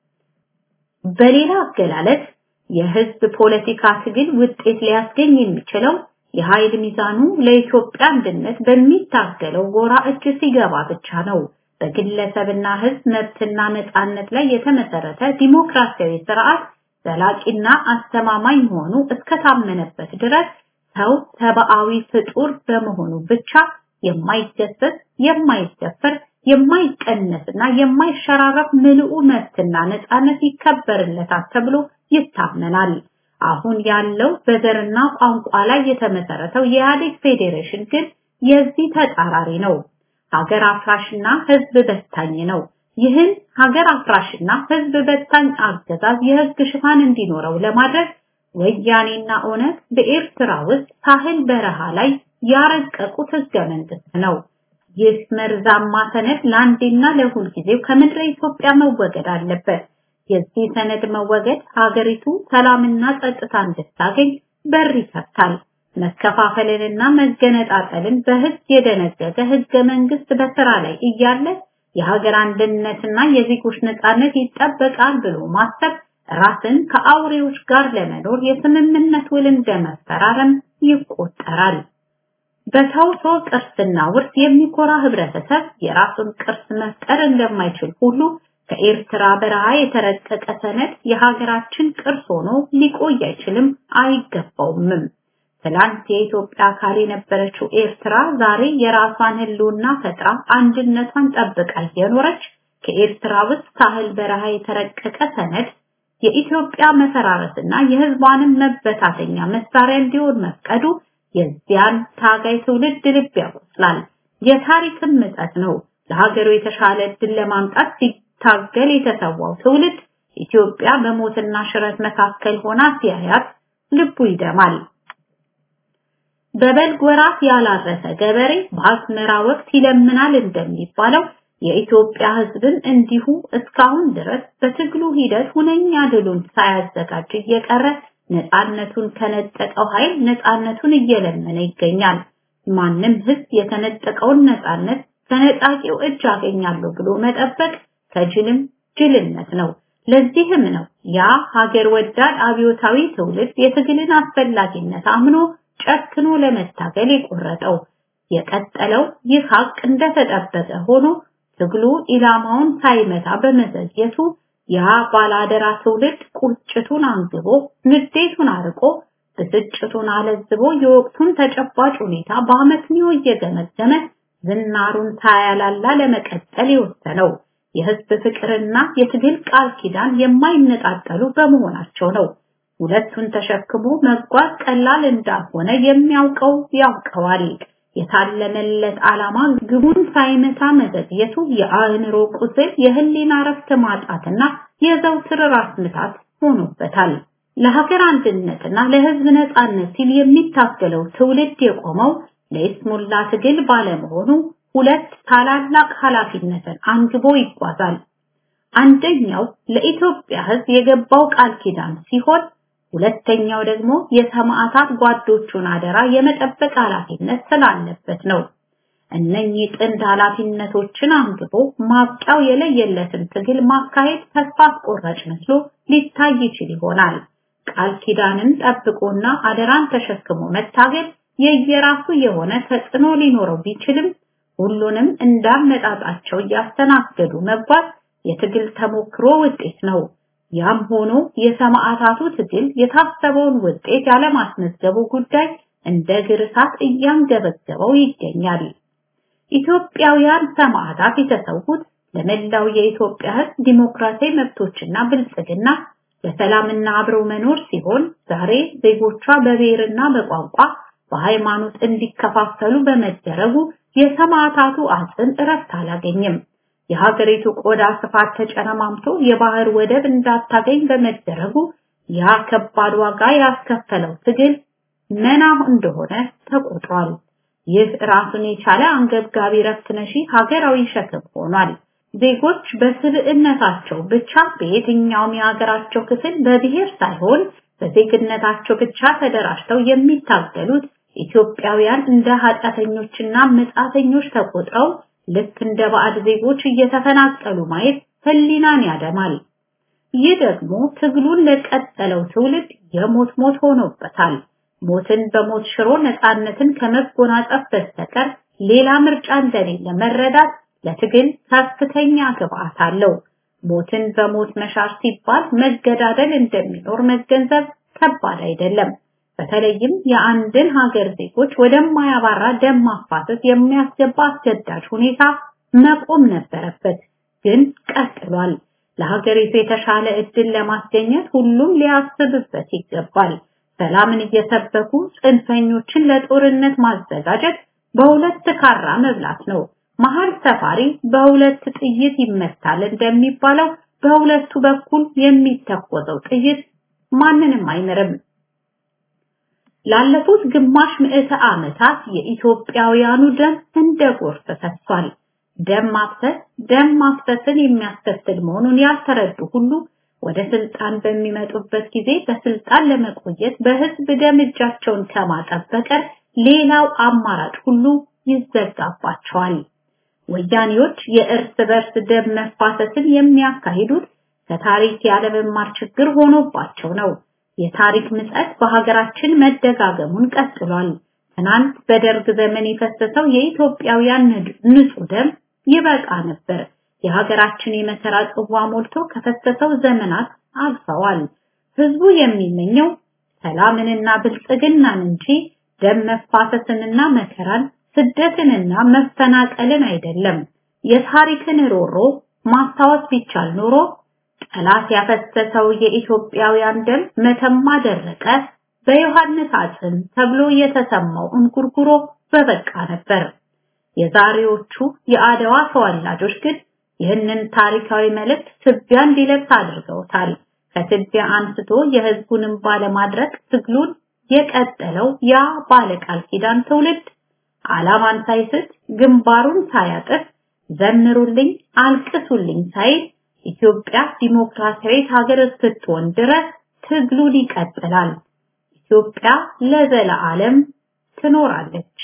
በሌላ አገላለጽ የህዝብ ፖለቲካ ትግል ውጤት ሊያስገኝ የሚችለው የኃይል ሚዛኑ ለኢትዮጵያ አንድነት በሚታገለው ጎራ እጅ ሲገባ ብቻ ነው። በግለሰብና ህዝብ መብትና ነፃነት ላይ የተመሰረተ ዲሞክራሲያዊ ስርዓት ዘላቂና አስተማማኝ መሆኑ እስከታመነበት ድረስ ሰው ሰብአዊ ፍጡር በመሆኑ ብቻ የማይገሰስ፣ የማይደፈር፣ የማይቀነስና የማይሸራረፍ ምልኡ መብትና ነፃነት ይከበርለታል ተብሎ ይታመናል። አሁን ያለው በዘርና ቋንቋ ላይ የተመሰረተው የኢህአዴግ ፌዴሬሽን ግን የዚህ ተጻራሪ ነው። ሀገር አፍራሽና ህዝብ በታኝ ነው። ይህን ሀገር አፍራሽና ህዝብ በታኝ አገዛዝ የህግ ሽፋን እንዲኖረው ለማድረግ ወያኔና ኦነግ በኤርትራ ውስጥ ሳህል በረሃ ላይ ያረቀቁት ህገ መንግስት ነው። ይህ መርዛማ ሰነድ ለአንዴና ለሁል ጊዜው ከምድረ ኢትዮጵያ መወገድ አለበት። የዚህ ሰነድ መወገድ ሀገሪቱ ሰላምና ጸጥታ እንድታገኝ በር ይከፍታል። መከፋፈልንና መገነጣጠልን በህግ የደነገገ ህገ መንግስት በስራ ላይ እያለ የሀገር አንድነትና የዜጎች ነጻነት ይጠበቃል ብሎ ማሰብ ራስን ከአውሬዎች ጋር ለመኖር የስምምነት ውል እንደመፈራረም ይቆጠራል። በተውሶ ቅርስና ውርስ የሚኮራ ህብረተሰብ የራሱን ቅርስ መፍጠር እንደማይችል ሁሉ ከኤርትራ በረሃ የተረቀቀ ሰነድ የሀገራችን ቅርስ ሆኖ ሊቆይ አይችልም፣ አይገባውምም። ትላንት የኢትዮጵያ አካል የነበረችው ኤርትራ ዛሬ የራሷን ህልውና ፈጥራ አንድነቷን ጠብቃ እየኖረች ከኤርትራ ውስጥ ሳህል በረሃ የተረቀቀ ሰነድ የኢትዮጵያ መፈራረስና የህዝቧንም መበታተኛ መሳሪያ እንዲሆን መፍቀዱ የዚያን ታጋይ ትውልድ ልብ ያቆስላል። የታሪክም ምጸት ነው። ለሀገሩ የተሻለ እድል ለማምጣት ሲታገል የተሰዋው ትውልድ ኢትዮጵያ በሞትና ሽረት መካከል ሆና ሲያያት ልቡ ይደማል። በበልግ ወራት ያላረሰ ገበሬ በአዝመራ ወቅት ይለምናል እንደሚባለው የኢትዮጵያ ህዝብም እንዲሁ እስካሁን ድረስ በትግሉ ሂደት ሁነኛ ድሉን ሳያዘጋጅ እየቀረ ነፃነቱን ከነጠቀው ኃይል ነፃነቱን እየለመነ ይገኛል። ማንም ህዝብ የተነጠቀውን ነፃነት ከነጣቂው እጅ አገኛለሁ ብሎ መጠበቅ ከጅልም ጅልነት ነው። ለዚህም ነው ያ ሀገር ወዳድ አብዮታዊ ትውልድ የትግልን አስፈላጊነት አምኖ ጨክኖ ለመታገል የቆረጠው። የቀጠለው ይህ ሀቅ እንደተጠበቀ ሆኖ ትግሉ ኢላማውን ሳይመታ በመዘግየቱ ያ ባላደራ ትውልድ ቁጭቱን አንግቦ ንዴቱን አርቆ ብስጭቱን አለዝቦ የወቅቱን ተጨባጭ ሁኔታ በአመክንዮ እየገመገመ ዝናሩን ሳያላላ ለመቀጠል የወሰነው የህዝብ ፍቅርና የትግል ቃል ኪዳን የማይነጣጠሉ በመሆናቸው ነው። ሁለቱን ተሸክሞ መጓዝ ቀላል እንዳልሆነ የሚያውቀው ያውቀዋል። የታለመለት ዓላማ ግቡን ሳይመታ መዘግየቱ የአእምሮ ቁስል፣ የህሊና ረፍት ማጣትና የዘውትር ራስ ምታት ሆኖበታል። ለሀገር አንድነትና ለህዝብ ነጻነት ሲል የሚታገለው ትውልድ የቆመው ለይስሙላ ትግል ባለመሆኑ ሁለት ታላላቅ ኃላፊነትን አንግቦ ይጓዛል። አንደኛው ለኢትዮጵያ ህዝብ የገባው ቃል ኪዳን ሲሆን ሁለተኛው ደግሞ የሰማዕታት ጓዶቹን አደራ የመጠበቅ ኃላፊነት ስላለበት ነው። እነኚህ ጥንድ ኃላፊነቶችን አንግቦ ማብቂያው የለየለትን ትግል ማካሄድ ተስፋ አስቆራጭ መስሎ ሊታይ ይችል ይሆናል። ቃል ኪዳንን ጠብቆና አደራን ተሸክሞ መታገል የየራሱ የሆነ ተጽዕኖ ሊኖረው ቢችልም ሁሉንም እንዳመጣጣቸው እያስተናገዱ መጓዝ የትግል ተሞክሮ ውጤት ነው። ያም ሆኖ የሰማዕታቱ ትግል የታሰበውን ውጤት ያለማስመዝገቡ ጉዳይ እንደ ግርሳት እያንገበገበው ይገኛል። ኢትዮጵያውያን ሰማዕታት የተሰዉት ለመላው የኢትዮጵያ ሕዝብ ዲሞክራሲያዊ መብቶችና ብልጽግና በሰላምና አብረው መኖር ሲሆን ዛሬ ዜጎቿ በብሔርና በቋንቋ በሃይማኖት እንዲከፋፈሉ በመደረጉ የሰማዕታቱ አጽም እረፍት አላገኝም። የሀገሪቱ ቆዳ ስፋት ተጨረማምቶ የባህር ወደብ እንዳታገኝ በመደረጉ ያ ከባድ ዋጋ ያስከፈለው ትግል መና እንደሆነ ተቆጥሯል። ይህ ራሱን የቻለ አንገብጋቢ ረፍት ነሺ ሀገራዊ ሸክም ሆኗል። ዜጎች በስብዕነታቸው ብቻ በየትኛውም የሀገራቸው ክፍል በብሔር ሳይሆን በዜግነታቸው ብቻ ተደራጅተው የሚታገሉት ኢትዮጵያውያን እንደ ኃጢአተኞችና መጻተኞች ተቆጥረው ልክ እንደ ባዕድ ዜጎች እየተፈናቀሉ ማየት ህሊናን ያደማል። ይህ ደግሞ ትግሉን ለቀጠለው ትውልድ የሞት ሞት ሆኖበታል። ሞትን በሞት ሽሮ ነፃነትን ከመጎናጸፍ በስተቀር ሌላ ምርጫ እንደሌለ መረዳት ለትግል ከፍተኛ ግብአት አለው። ሞትን በሞት መሻር ሲባል መገዳደል እንደሚኖር መገንዘብ ከባድ አይደለም። በተለይም የአንድን ሀገር ዜጎች ወደማያባራ ደም ማፋሰስ የሚያስገባ አስገዳጅ ሁኔታ መቆም ነበረበት፣ ግን ቀጥሏል። ለሀገሪቱ የተሻለ እድል ለማስገኘት ሁሉም ሊያስብበት ይገባል። ሰላምን እየሰበኩ ጽንፈኞችን ለጦርነት ማዘጋጀት በሁለት ካራ መብላት ነው። መሀል ሰፋሪ በሁለት ጥይት ይመታል እንደሚባለው በሁለቱ በኩል የሚተኮሰው ጥይት ማንንም አይምርም። ላለፉት ግማሽ ምዕተ ዓመታት የኢትዮጵያውያኑ ደም እንደ ጎርፍ ፈሷል። ደም ማፍሰስ ደም ማፍሰስን የሚያስከትል መሆኑን ያልተረዱ ሁሉ ወደ ስልጣን በሚመጡበት ጊዜ በስልጣን ለመቆየት በህዝብ ደም እጃቸውን ከማጠብ በቀር ሌላው አማራጭ ሁሉ ይዘጋባቸዋል። ወያኔዎች የእርስ በርስ ደም መፋሰስን የሚያካሂዱት ከታሪክ ያለመማር ችግር ሆኖባቸው ነው። የታሪክ ምጸት በሀገራችን መደጋገሙን ቀጥሏል። ትናንት በደርግ ዘመን የፈሰሰው የኢትዮጵያውያን ንጹህ ደም ይበቃ ነበር። የሀገራችን የመከራ ጽዋ ሞልቶ ከፈሰሰው ዘመናት አልፈዋል። ህዝቡ የሚመኘው ሰላምንና ብልጽግናን እንጂ ደም መፋሰስንና መከራን፣ ስደትንና መፈናቀልን አይደለም። የታሪክን ሮሮ ማስታወስ ቢቻል ኖሮ ጠላት ያፈሰሰው የኢትዮጵያውያን ደም መተማ ደረቀ፣ በዮሐንስ አጽም ተብሎ የተሰማው እንጉርጉሮ በበቃ ነበር። የዛሬዎቹ የአድዋ ተወላጆች ግን ይህንን ታሪካዊ መልእክት ትቢያ እንዲለብስ አድርገውታል። ከትቢያ አንስቶ የህዝቡንም ባለማድረግ ትግሉን የቀጠለው ያ ባለቃል ኪዳን ትውልድ ዓላማን ሳይስት ግንባሩን ሳያጥፍ ዘምሩልኝ አልቅሱልኝ ሳይል ኢትዮጵያ ዲሞክራሲያዊት ሀገር እስክትሆን ድረስ ትግሉን ይቀጥላል። ኢትዮጵያ ለዘለዓለም ትኖራለች።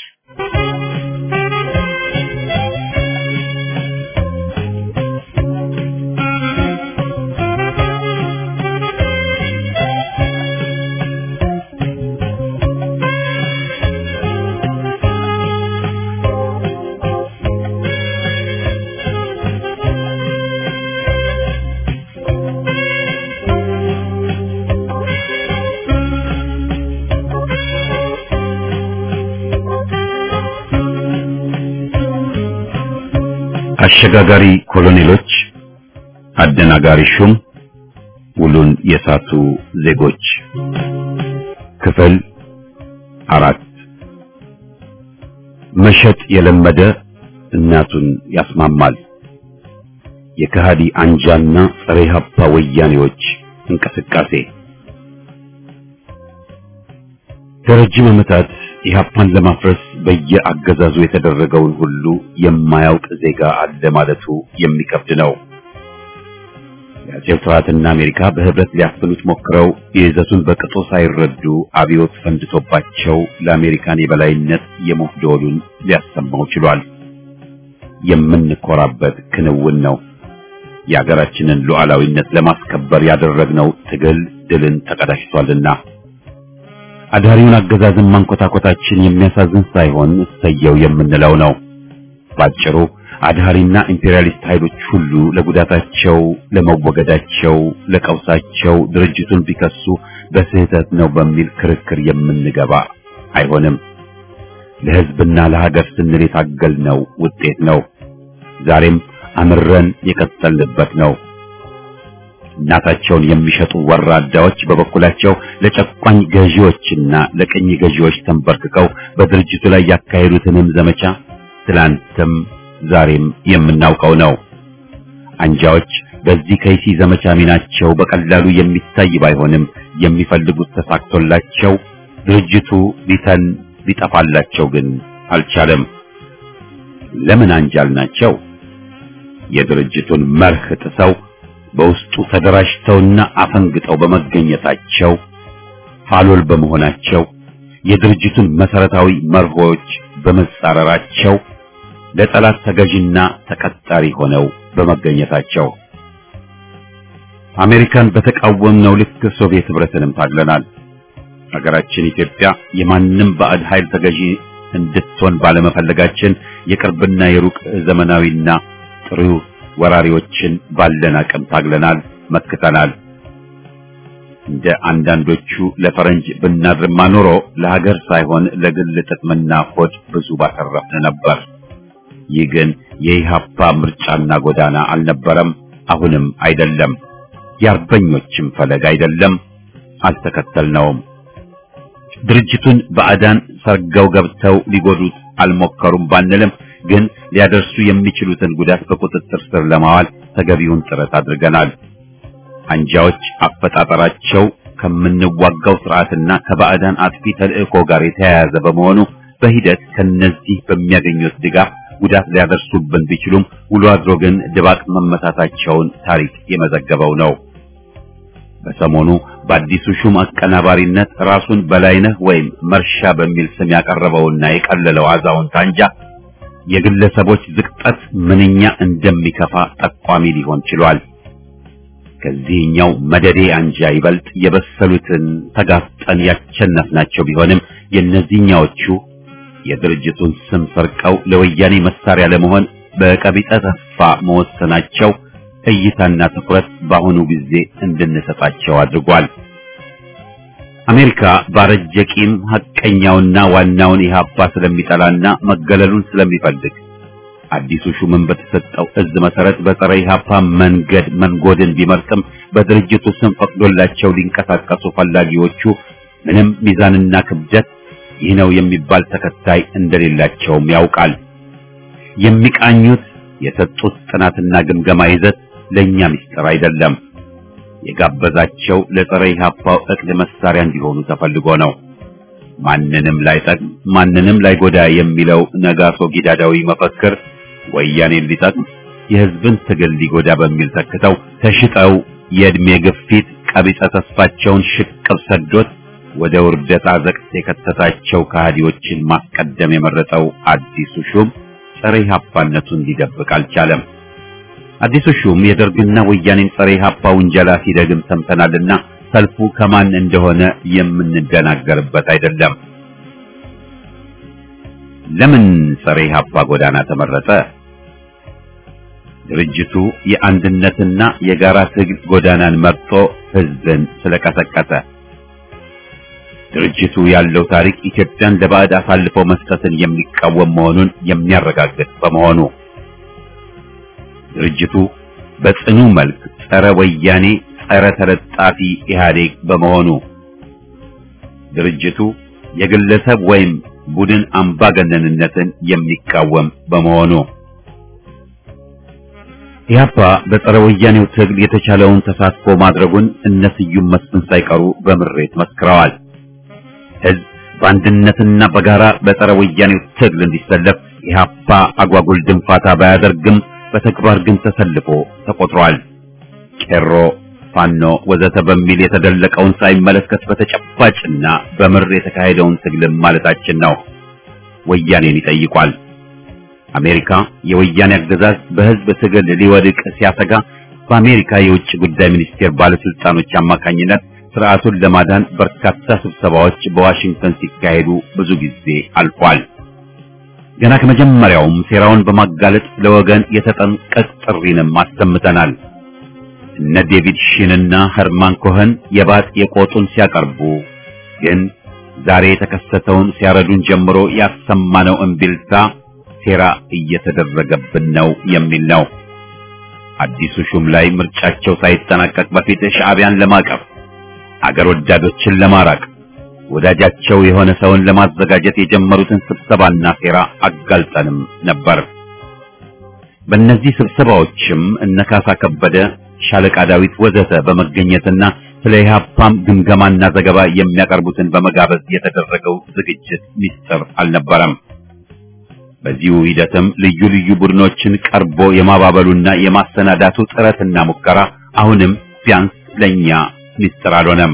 አሸጋጋሪ ኮሎኔሎች፣ አደናጋሪ ሹም፣ ውሉን የሳቱ ዜጎች ክፍል አራት መሸጥ የለመደ እናቱን ያስማማል። የከሃዲ አንጃና ጸረ ኢህአፓ ወያኔዎች እንቅስቃሴ ለረጅም ዓመታት ኢህአፓን ለማፍረስ በየአገዛዙ የተደረገውን ሁሉ የማያውቅ ዜጋ አለ ማለቱ የሚከብድ ነው። የአጼው ስርዓትና አሜሪካ በህብረት ሊያፍኑት ሞክረው የይዘቱን በቅጡ ሳይረዱ አብዮት ፈንድቶባቸው ለአሜሪካን የበላይነት የሞት ደወሉን ሊያሰማው ችሏል። የምንኮራበት ክንውን ነው። የሀገራችንን ሉዓላዊነት ለማስከበር ያደረግነው ትግል ድልን ተቀዳጅቷልና አዳሪውን አገዛዝን ማንኮታኮታችን የሚያሳዝን ሳይሆን እሰየው የምንለው ነው። ባጭሩ አድሃሪና ኢምፔሪያሊስት ኃይሎች ሁሉ ለጉዳታቸው፣ ለመወገዳቸው፣ ለቀውሳቸው ድርጅቱን ቢከሱ በስህተት ነው በሚል ክርክር የምንገባ አይሆንም። ለህዝብና ለሀገር ስንል የታገልነው ውጤት ነው። ዛሬም አምረን የቀጠልንበት ነው። እናታቸውን የሚሸጡ ወራዳዎች በበኩላቸው ለጨቋኝ ገዢዎችና ለቅኝ ገዢዎች ተንበርክከው በድርጅቱ ላይ ያካሄዱትንም ዘመቻ ትላንትም ዛሬም የምናውቀው ነው። አንጃዎች በዚህ ከይሲ ዘመቻ ሚናቸው በቀላሉ የሚታይ ባይሆንም የሚፈልጉት ተሳክቶላቸው ድርጅቱ ሊተን ሊጠፋላቸው ግን አልቻለም። ለምን አንጃል ናቸው? የድርጅቱን መርህ ጥሰው በውስጡ ተደራጅተውና አፈንግጠው በመገኘታቸው ፋሎል በመሆናቸው የድርጅቱን መሰረታዊ መርሆች በመጻረራቸው ለጠላት ተገዥና ተቀጣሪ ሆነው በመገኘታቸው አሜሪካን በተቃወምነው ልክ ሶቪየት ህብረትንም ታግለናል። ሀገራችን ኢትዮጵያ የማንም ባዕድ ኃይል ተገዢ እንድትሆን ባለመፈለጋችን የቅርብና የሩቅ ዘመናዊና ጥሩ ወራሪዎችን ባለን አቅም ታግለናል፣ መክተናል። እንደ አንዳንዶቹ ለፈረንጅ ብናድርማ ኖሮ ለሀገር ሳይሆን ለግል ጥቅምና ሆድ ብዙ ባተረፍን ነበር። ይህ ግን የኢሃፓ ምርጫና ጎዳና አልነበረም፣ አሁንም አይደለም። የአርበኞችም ፈለግ አይደለም፣ አልተከተልነውም። ድርጅቱን ባዕዳን ሰርገው ገብተው ሊጎዱት አልሞከሩም ባንልም ግን ሊያደርሱ የሚችሉትን ጉዳት በቁጥጥር ስር ለማዋል ተገቢውን ጥረት አድርገናል። አንጃዎች አፈጣጠራቸው ከምንዋጋው ስርዓትና ከባዕዳን አጥፊ ተልእኮ ጋር የተያያዘ በመሆኑ በሂደት ከነዚህ በሚያገኙት ድጋፍ ጉዳት ሊያደርሱብን ቢችሉም ውሎ አድሮ ግን ድባቅ መመታታቸውን ታሪክ የመዘገበው ነው። በሰሞኑ በአዲሱ ሹም አቀናባሪነት ራሱን በላይነህ ወይም መርሻ በሚል ስም ያቀረበውና የቀለለው አዛውንት አንጃ የግለሰቦች ዝቅጠት ምንኛ እንደሚከፋ ጠቋሚ ሊሆን ችሏል። ከዚህኛው መደዴ አንጃ ይበልጥ የበሰሉትን ተጋፍጠን ያቸነፍናቸው ቢሆንም የእነዚህኛዎቹ የድርጅቱን ስም ሰርቀው ለወያኔ መሳሪያ ለመሆን በቀቢጠ ተስፋ መወሰናቸው እይታና ትኩረት በአሁኑ ጊዜ እንድንሰጣቸው አድርጓል። አሜሪካ ባረጀ ቂም ሐቀኛውና ዋናውን ኢህአፓ ስለሚጠላና መገለሉን ስለሚፈልግ አዲሱ ሹምን በተሰጠው እዝ መሰረት በጸረ ኢህአፓ መንገድ መንጎድን ቢመርጥም በድርጅቱ ስም ፈቅዶላቸው ሊንቀሳቀሱ ፈላጊዎቹ ምንም ሚዛንና ክብደት ይህ ነው የሚባል ተከታይ እንደሌላቸውም ያውቃል። የሚቃኙት የሰጡት ጥናትና ግምገማ ይዘት ለኛ ምስጢር አይደለም። የጋበዛቸው ለጸረ ኢህአፓው እቅድ መሳሪያ እንዲሆኑ ተፈልጎ ነው። ማንንም ላይጠቅም ማንንም ላይጎዳ የሚለው ነጋሶ ጊዳዳዊ መፈክር ወያኔን ሊጠቅም የህዝብን ትግል ሊጎዳ በሚል ተክተው ተሽጠው የእድሜ ግፊት ቀቢጸ ተስፋቸውን ሽቅብ ሰዶት ወደ ውርደት አዘቅት የከተታቸው ከሃዲዎችን ማስቀደም የመረጠው አዲሱ ሹም ጸረ ኢህአፓነቱን ሊደብቅ አልቻለም። አዲሱ ሹም የደርግና ወያኔን ጸረ ኢህአፓ ውንጀላ ሲደግም ሰምተናልና ሰልፉ ከማን እንደሆነ የምንደናገርበት አይደለም። ለምን ጸረ ኢህአፓ ጎዳና ተመረጠ? ድርጅቱ የአንድነትና የጋራ ትግል ጎዳናን መርጦ ህዝብን ስለቀሰቀሰ። ድርጅቱ ያለው ታሪክ ኢትዮጵያን ለባዕድ አሳልፎ መስጠትን የሚቃወም መሆኑን የሚያረጋግጥ በመሆኑ ድርጅቱ በጽኑ መልክ ጸረ ወያኔ ጸረ ተለጣፊ ኢህአዴግ በመሆኑ ድርጅቱ የግለሰብ ወይም ቡድን አምባገነንነትን የሚቃወም በመሆኑ ኢህአፓ በጸረ ወያኔው ትግል የተቻለውን ተሳትፎ ማድረጉን እነ ስዩም መስፍን ሳይቀሩ በምሬት መስክረዋል። ህዝብ በአንድነትና በጋራ በጸረ ወያኔው ትግል እንዲሰለፍ ኢህአፓ አጓጉል ድንፋታ ባያደርግም በተግባር ግን ተሰልፎ ተቆጥሯል። ቄሮ፣ ፋኖ ወዘተ በሚል የተደለቀውን ሳይመለከት በተጨባጭና በምር የተካሄደውን ትግልም ማለታችን ነው። ወያኔን ይጠይቋል። አሜሪካ የወያኔ አገዛዝ በህዝብ ትግል ሊወድቅ ሲያሰጋ በአሜሪካ የውጭ ጉዳይ ሚኒስቴር ባለስልጣኖች አማካኝነት ስርዓቱን ለማዳን በርካታ ስብሰባዎች በዋሽንግተን ሲካሄዱ ብዙ ጊዜ አልፏል። ገና ከመጀመሪያውም ሴራውን በማጋለጥ ለወገን የተጠንቀቅ ጥሪንም አሰምተናል። እነ ዴቪድ ሺንና ኸርማን ኮኸን የባጥ የቆጡን ሲያቀርቡ ግን ዛሬ የተከሰተውን ሲያረዱን ጀምሮ ያሰማነው እምቢልታ ሴራ እየተደረገብን ነው የሚል ነው። አዲሱ ሹም ላይ ምርጫቸው ሳይጠናቀቅ በፊት ሻዕቢያን ለማቀፍ አገር ወዳዶችን ለማራቅ ወዳጃቸው የሆነ ሰውን ለማዘጋጀት የጀመሩትን ስብሰባና ሴራ አጋልጠንም ነበር። በእነዚህ ስብሰባዎችም እነ ካሳ ከበደ፣ ሻለቃ ዳዊት ወዘተ በመገኘትና ስለ ኢህአፓም ግምገማና ዘገባ የሚያቀርቡትን በመጋበዝ የተደረገው ዝግጅት ሚስጥር አልነበረም። በዚሁ ሂደትም ልዩ ልዩ ቡድኖችን ቀርቦ የማባበሉና የማሰናዳቱ ጥረትና ሙከራ አሁንም ቢያንስ ለኛ ሚስጥር አልሆነም።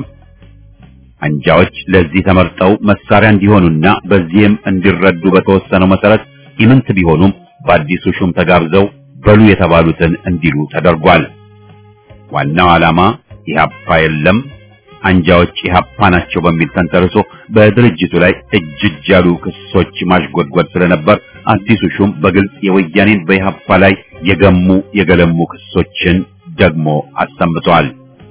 አንጃዎች ለዚህ ተመርጠው መሳሪያ እንዲሆኑና በዚህም እንዲረዱ በተወሰነው መሰረት ኢምንት ቢሆኑም በአዲሱ ሹም ተጋብዘው በሉ የተባሉትን እንዲሉ ተደርጓል። ዋናው ዓላማ ኢህአፓ የለም አንጃዎች ኢህአፓ ናቸው በሚል ተንተርሶ በድርጅቱ ላይ እጅ እጅ ያሉ ክሶች ማሽጎድጎድ ስለነበር አዲሱ ሹም በግልጽ የወያኔን በኢህአፓ ላይ የገሙ የገለሙ ክሶችን ደግሞ አሰምተዋል።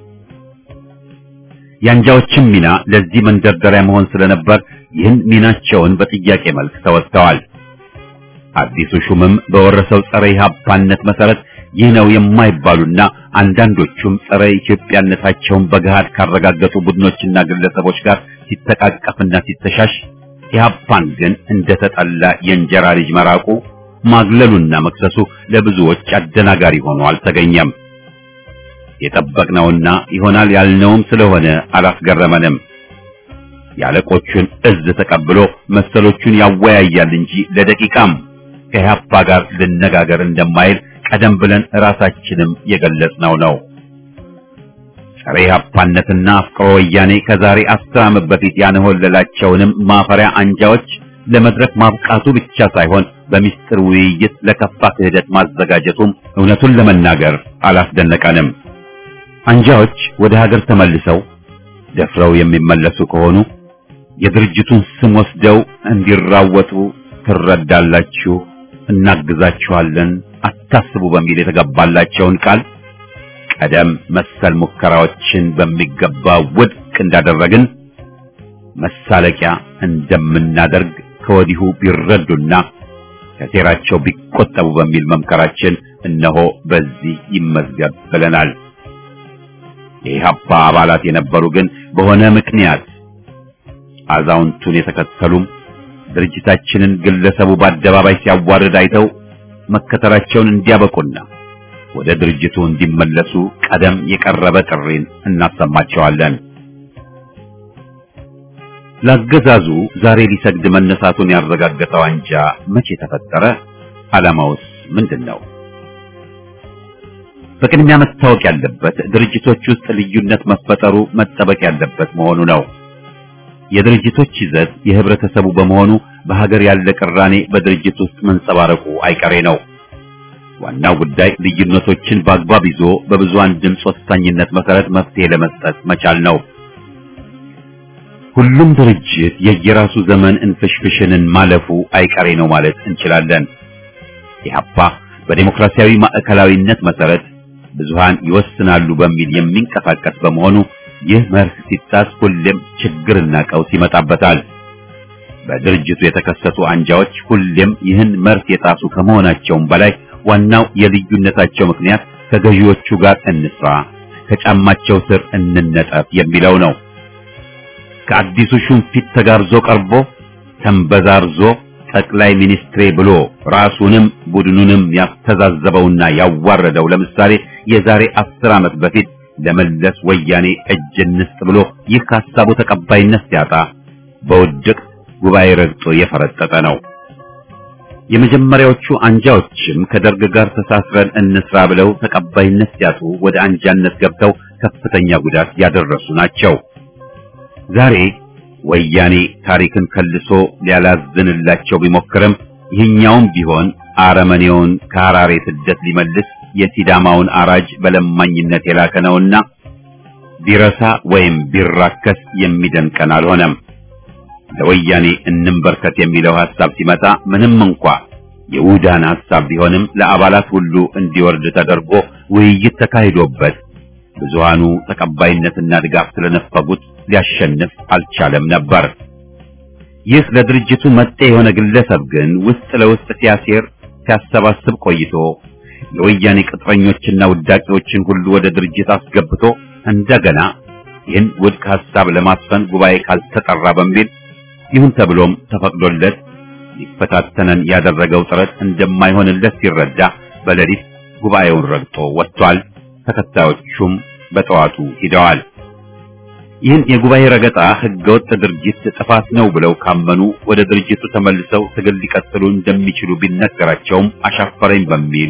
የአንጃዎችም ሚና ለዚህ መንደርደሪያ መሆን ስለነበር ይህን ሚናቸውን በጥያቄ መልክ ተወጥተዋል። አዲሱ ሹምም በወረሰው ጸረ ኢህአፓነት መሰረት ይህ ነው የማይባሉና አንዳንዶቹም ጸረ ኢትዮጵያነታቸውን በገሃድ ካረጋገጡ ቡድኖችና ግለሰቦች ጋር ሲተቃቀፍና ሲተሻሽ ኢህአፓን ግን እንደተጠላ የእንጀራ ልጅ መራቁ ማግለሉና መክሰሱ ለብዙዎች አደናጋሪ ሆኖ አልተገኘም። የጠበቅነውና ይሆናል ያልነውም ስለሆነ አላስገረመንም። የአለቆቹን እዝ ተቀብሎ መሰሎቹን ያወያያል እንጂ ለደቂቃም ከኢህአፓ ጋር ልነጋገር እንደማይል ቀደም ብለን ራሳችንም የገለጽነው ነው። ጸረ ኢህአፓነትና አፍቅሮ ወያኔ ከዛሬ አስር ዓመት በፊት ያንሆለላቸውንም ማፈሪያ አንጃዎች ለመድረክ ማብቃቱ ብቻ ሳይሆን በሚስጥር ውይይት ለከፋ ክህደት ማዘጋጀቱም እውነቱን ለመናገር አላስደነቀንም። አንጃዎች ወደ ሀገር ተመልሰው ደፍረው የሚመለሱ ከሆኑ የድርጅቱን ስም ወስደው እንዲራወጡ ትረዳላችሁ፣ እናግዛችኋለን፣ አታስቡ በሚል የተገባላቸውን ቃል ቀደም መሰል ሙከራዎችን በሚገባ ውድቅ እንዳደረግን መሳለቂያ እንደምናደርግ ከወዲሁ ቢረዱና ከሴራቸው ቢቆጠቡ በሚል መምከራችን እነሆ በዚህ ይመዝገብ ብለናል። የኢህአፓ አባላት የነበሩ ግን በሆነ ምክንያት አዛውንቱን የተከተሉም ድርጅታችንን ግለሰቡ በአደባባይ ሲያዋርድ አይተው መከተላቸውን እንዲያበቁና ወደ ድርጅቱ እንዲመለሱ ቀደም የቀረበ ጥሪን እናሰማቸዋለን። ለአገዛዙ ዛሬ ሊሰግድ መነሳቱን ያረጋገጠው አንጃ መቼ ተፈጠረ? ዓላማውስ ምንድን ነው? በቅድሚያ መታወቅ ያለበት ድርጅቶች ውስጥ ልዩነት መፈጠሩ መጠበቅ ያለበት መሆኑ ነው። የድርጅቶች ይዘት የህብረተሰቡ በመሆኑ በሀገር ያለ ቅራኔ በድርጅት ውስጥ መንጸባረቁ አይቀሬ ነው። ዋናው ጉዳይ ልዩነቶችን በአግባብ ይዞ በብዙሃን ድምፅ ወሳኝነት መሰረት መፍትሄ ለመስጠት መቻል ነው። ሁሉም ድርጅት የየራሱ ዘመን እንፍሽፍሽንን ማለፉ አይቀሬ ነው ማለት እንችላለን። ኢህአፓ በዴሞክራሲያዊ ማዕከላዊነት መሰረት ብዙሃን ይወስናሉ በሚል የሚንቀሳቀስ በመሆኑ ይህ መርህ ሲጣስ ሁሌም ችግርና ቀውስ ይመጣበታል። በድርጅቱ የተከሰቱ አንጃዎች ሁሌም ይህን መርህ የጣሱ ከመሆናቸውም በላይ ዋናው የልዩነታቸው ምክንያት ከገዢዎቹ ጋር እንስራ፣ ከጫማቸው ስር እንነጠፍ የሚለው ነው። ከአዲሱ ሹም ፊት ተጋብዞ ቀርቦ ተንበዛርዞ ጠቅላይ ሚኒስትሬ ብሎ ራሱንም ቡድኑንም ያስተዛዘበውና ያዋረደው ለምሳሌ የዛሬ አስር ዓመት በፊት ለመለስ ወያኔ እጅ እንስጥ ብሎ ይህ ሐሳቡ ተቀባይነት ሲያጣ በውድቅ ጉባኤ ረግጦ የፈረጠጠ ነው። የመጀመሪያዎቹ አንጃዎችም ከደርግ ጋር ተሳስረን እንስራ ብለው ተቀባይነት ሲያጡ ወደ አንጃነት ገብተው ከፍተኛ ጉዳት ያደረሱ ናቸው። ዛሬ ወያኔ ታሪክን ከልሶ ሊያላዝንላቸው ቢሞክርም ይህኛውም ቢሆን አረመኔውን ከሐራሬ ስደት ሊመልስ የሲዳማውን አራጅ በለማኝነት የላከ ነውና ቢረሳ ወይም ቢራከስ የሚደንቀን አልሆነም። ለወያኔ እንንበርከት የሚለው ሐሳብ ሲመጣ ምንም እንኳ የውዳን ሐሳብ ቢሆንም ለአባላት ሁሉ እንዲወርድ ተደርጎ ውይይት ተካሂዶበት ብዙሃኑ ተቀባይነትና ድጋፍ ስለነፈጉት ሊያሸንፍ አልቻለም ነበር። ይህ ለድርጅቱ መጤ የሆነ ግለሰብ ግን ውስጥ ለውስጥ ሲያሴር ሲያሰባስብ ቆይቶ የወያኔ ቅጥረኞችና ውዳቂዎችን ሁሉ ወደ ድርጅት አስገብቶ እንደገና ይህን ውድቅ ሐሳብ ለማስፈን ጉባኤ ካልተጠራ በሚል ይሁን ተብሎም ተፈቅዶለት ሊፈታተነን ያደረገው ጥረት እንደማይሆንለት ሲረዳ በሌሊት ጉባኤውን ረግጦ ወጥቷል። ተከታዮቹም በጠዋቱ ሂደዋል። ይህን የጉባኤ ረገጣ ህገወጥ ድርጅት ጥፋት ነው ብለው ካመኑ ወደ ድርጅቱ ተመልሰው ትግል ሊቀጥሉ እንደሚችሉ ቢነገራቸውም አሻፈረኝ በሚል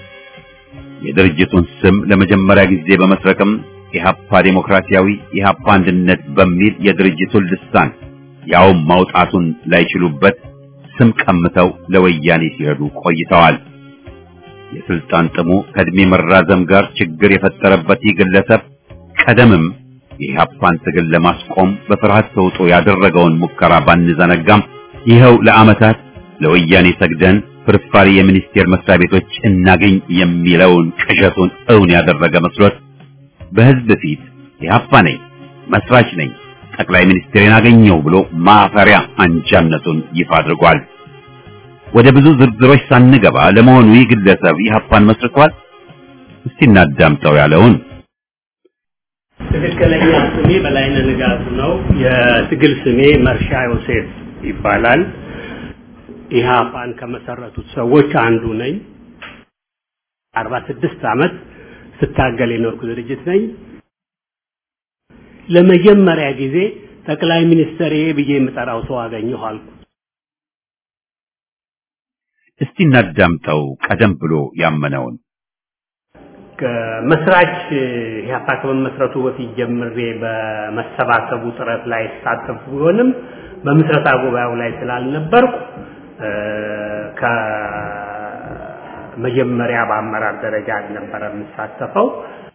የድርጅቱን ስም ለመጀመሪያ ጊዜ በመስረቅም ኢህአፓ ዴሞክራሲያዊ ኢህአፓ አንድነት በሚል የድርጅቱን ልሳን ያውም ማውጣቱን ላይችሉበት ስም ቀምተው ለወያኔ ሲረዱ ቆይተዋል። የስልጣን ጥሙ ከእድሜ መራዘም ጋር ችግር የፈጠረበት ይህ ግለሰብ ቀደምም የኢህአፓን ትግል ለማስቆም በፍርሃት ተውጦ ያደረገውን ሙከራ ባንዘነጋም ይኸው ለዓመታት ለወያኔ ሰግደን ፍርፋሪ የሚኒስቴር መስሪያ ቤቶች እናገኝ የሚለውን ቅዠቱን እውን ያደረገ መስሎት በህዝብ ፊት ኢህአፓ ነኝ፣ መስራች ነኝ፣ ጠቅላይ ሚኒስትሬን አገኘው ብሎ ማፈሪያ አንጃነቱን ይፋ አድርጓል። ወደ ብዙ ዝርዝሮች ሳንገባ ለመሆኑ ይህ ግለሰብ ኢህአፓን መስርቷል? እስቲ እናዳምጠው ያለውን ትክክለኛ ስሜ በላይነህ ንጋቱ ነው። የትግል ስሜ መርሻ ዮሴፍ ይባላል። ኢህአፓን ከመሰረቱት ሰዎች አንዱ ነኝ። አርባ ስድስት ዓመት ስታገል የኖርኩ ድርጅት ነኝ። ለመጀመሪያ ጊዜ ጠቅላይ ሚኒስትር ብዬ የምጠራው ሰው አገኘሁ አልኩ። እስቲ እናዳምጠው ቀደም ብሎ ያመነውን ከመስራች ኢህአፓ ከመመስረቱ በፊት ጀምሬ በመሰባሰቡ ጥረት ላይ ሳተፍ ቢሆንም በምስረታ ጉባኤው ላይ ስላልነበርኩ ከመጀመሪያ በአመራር ደረጃ አልነበረ የምሳተፈው።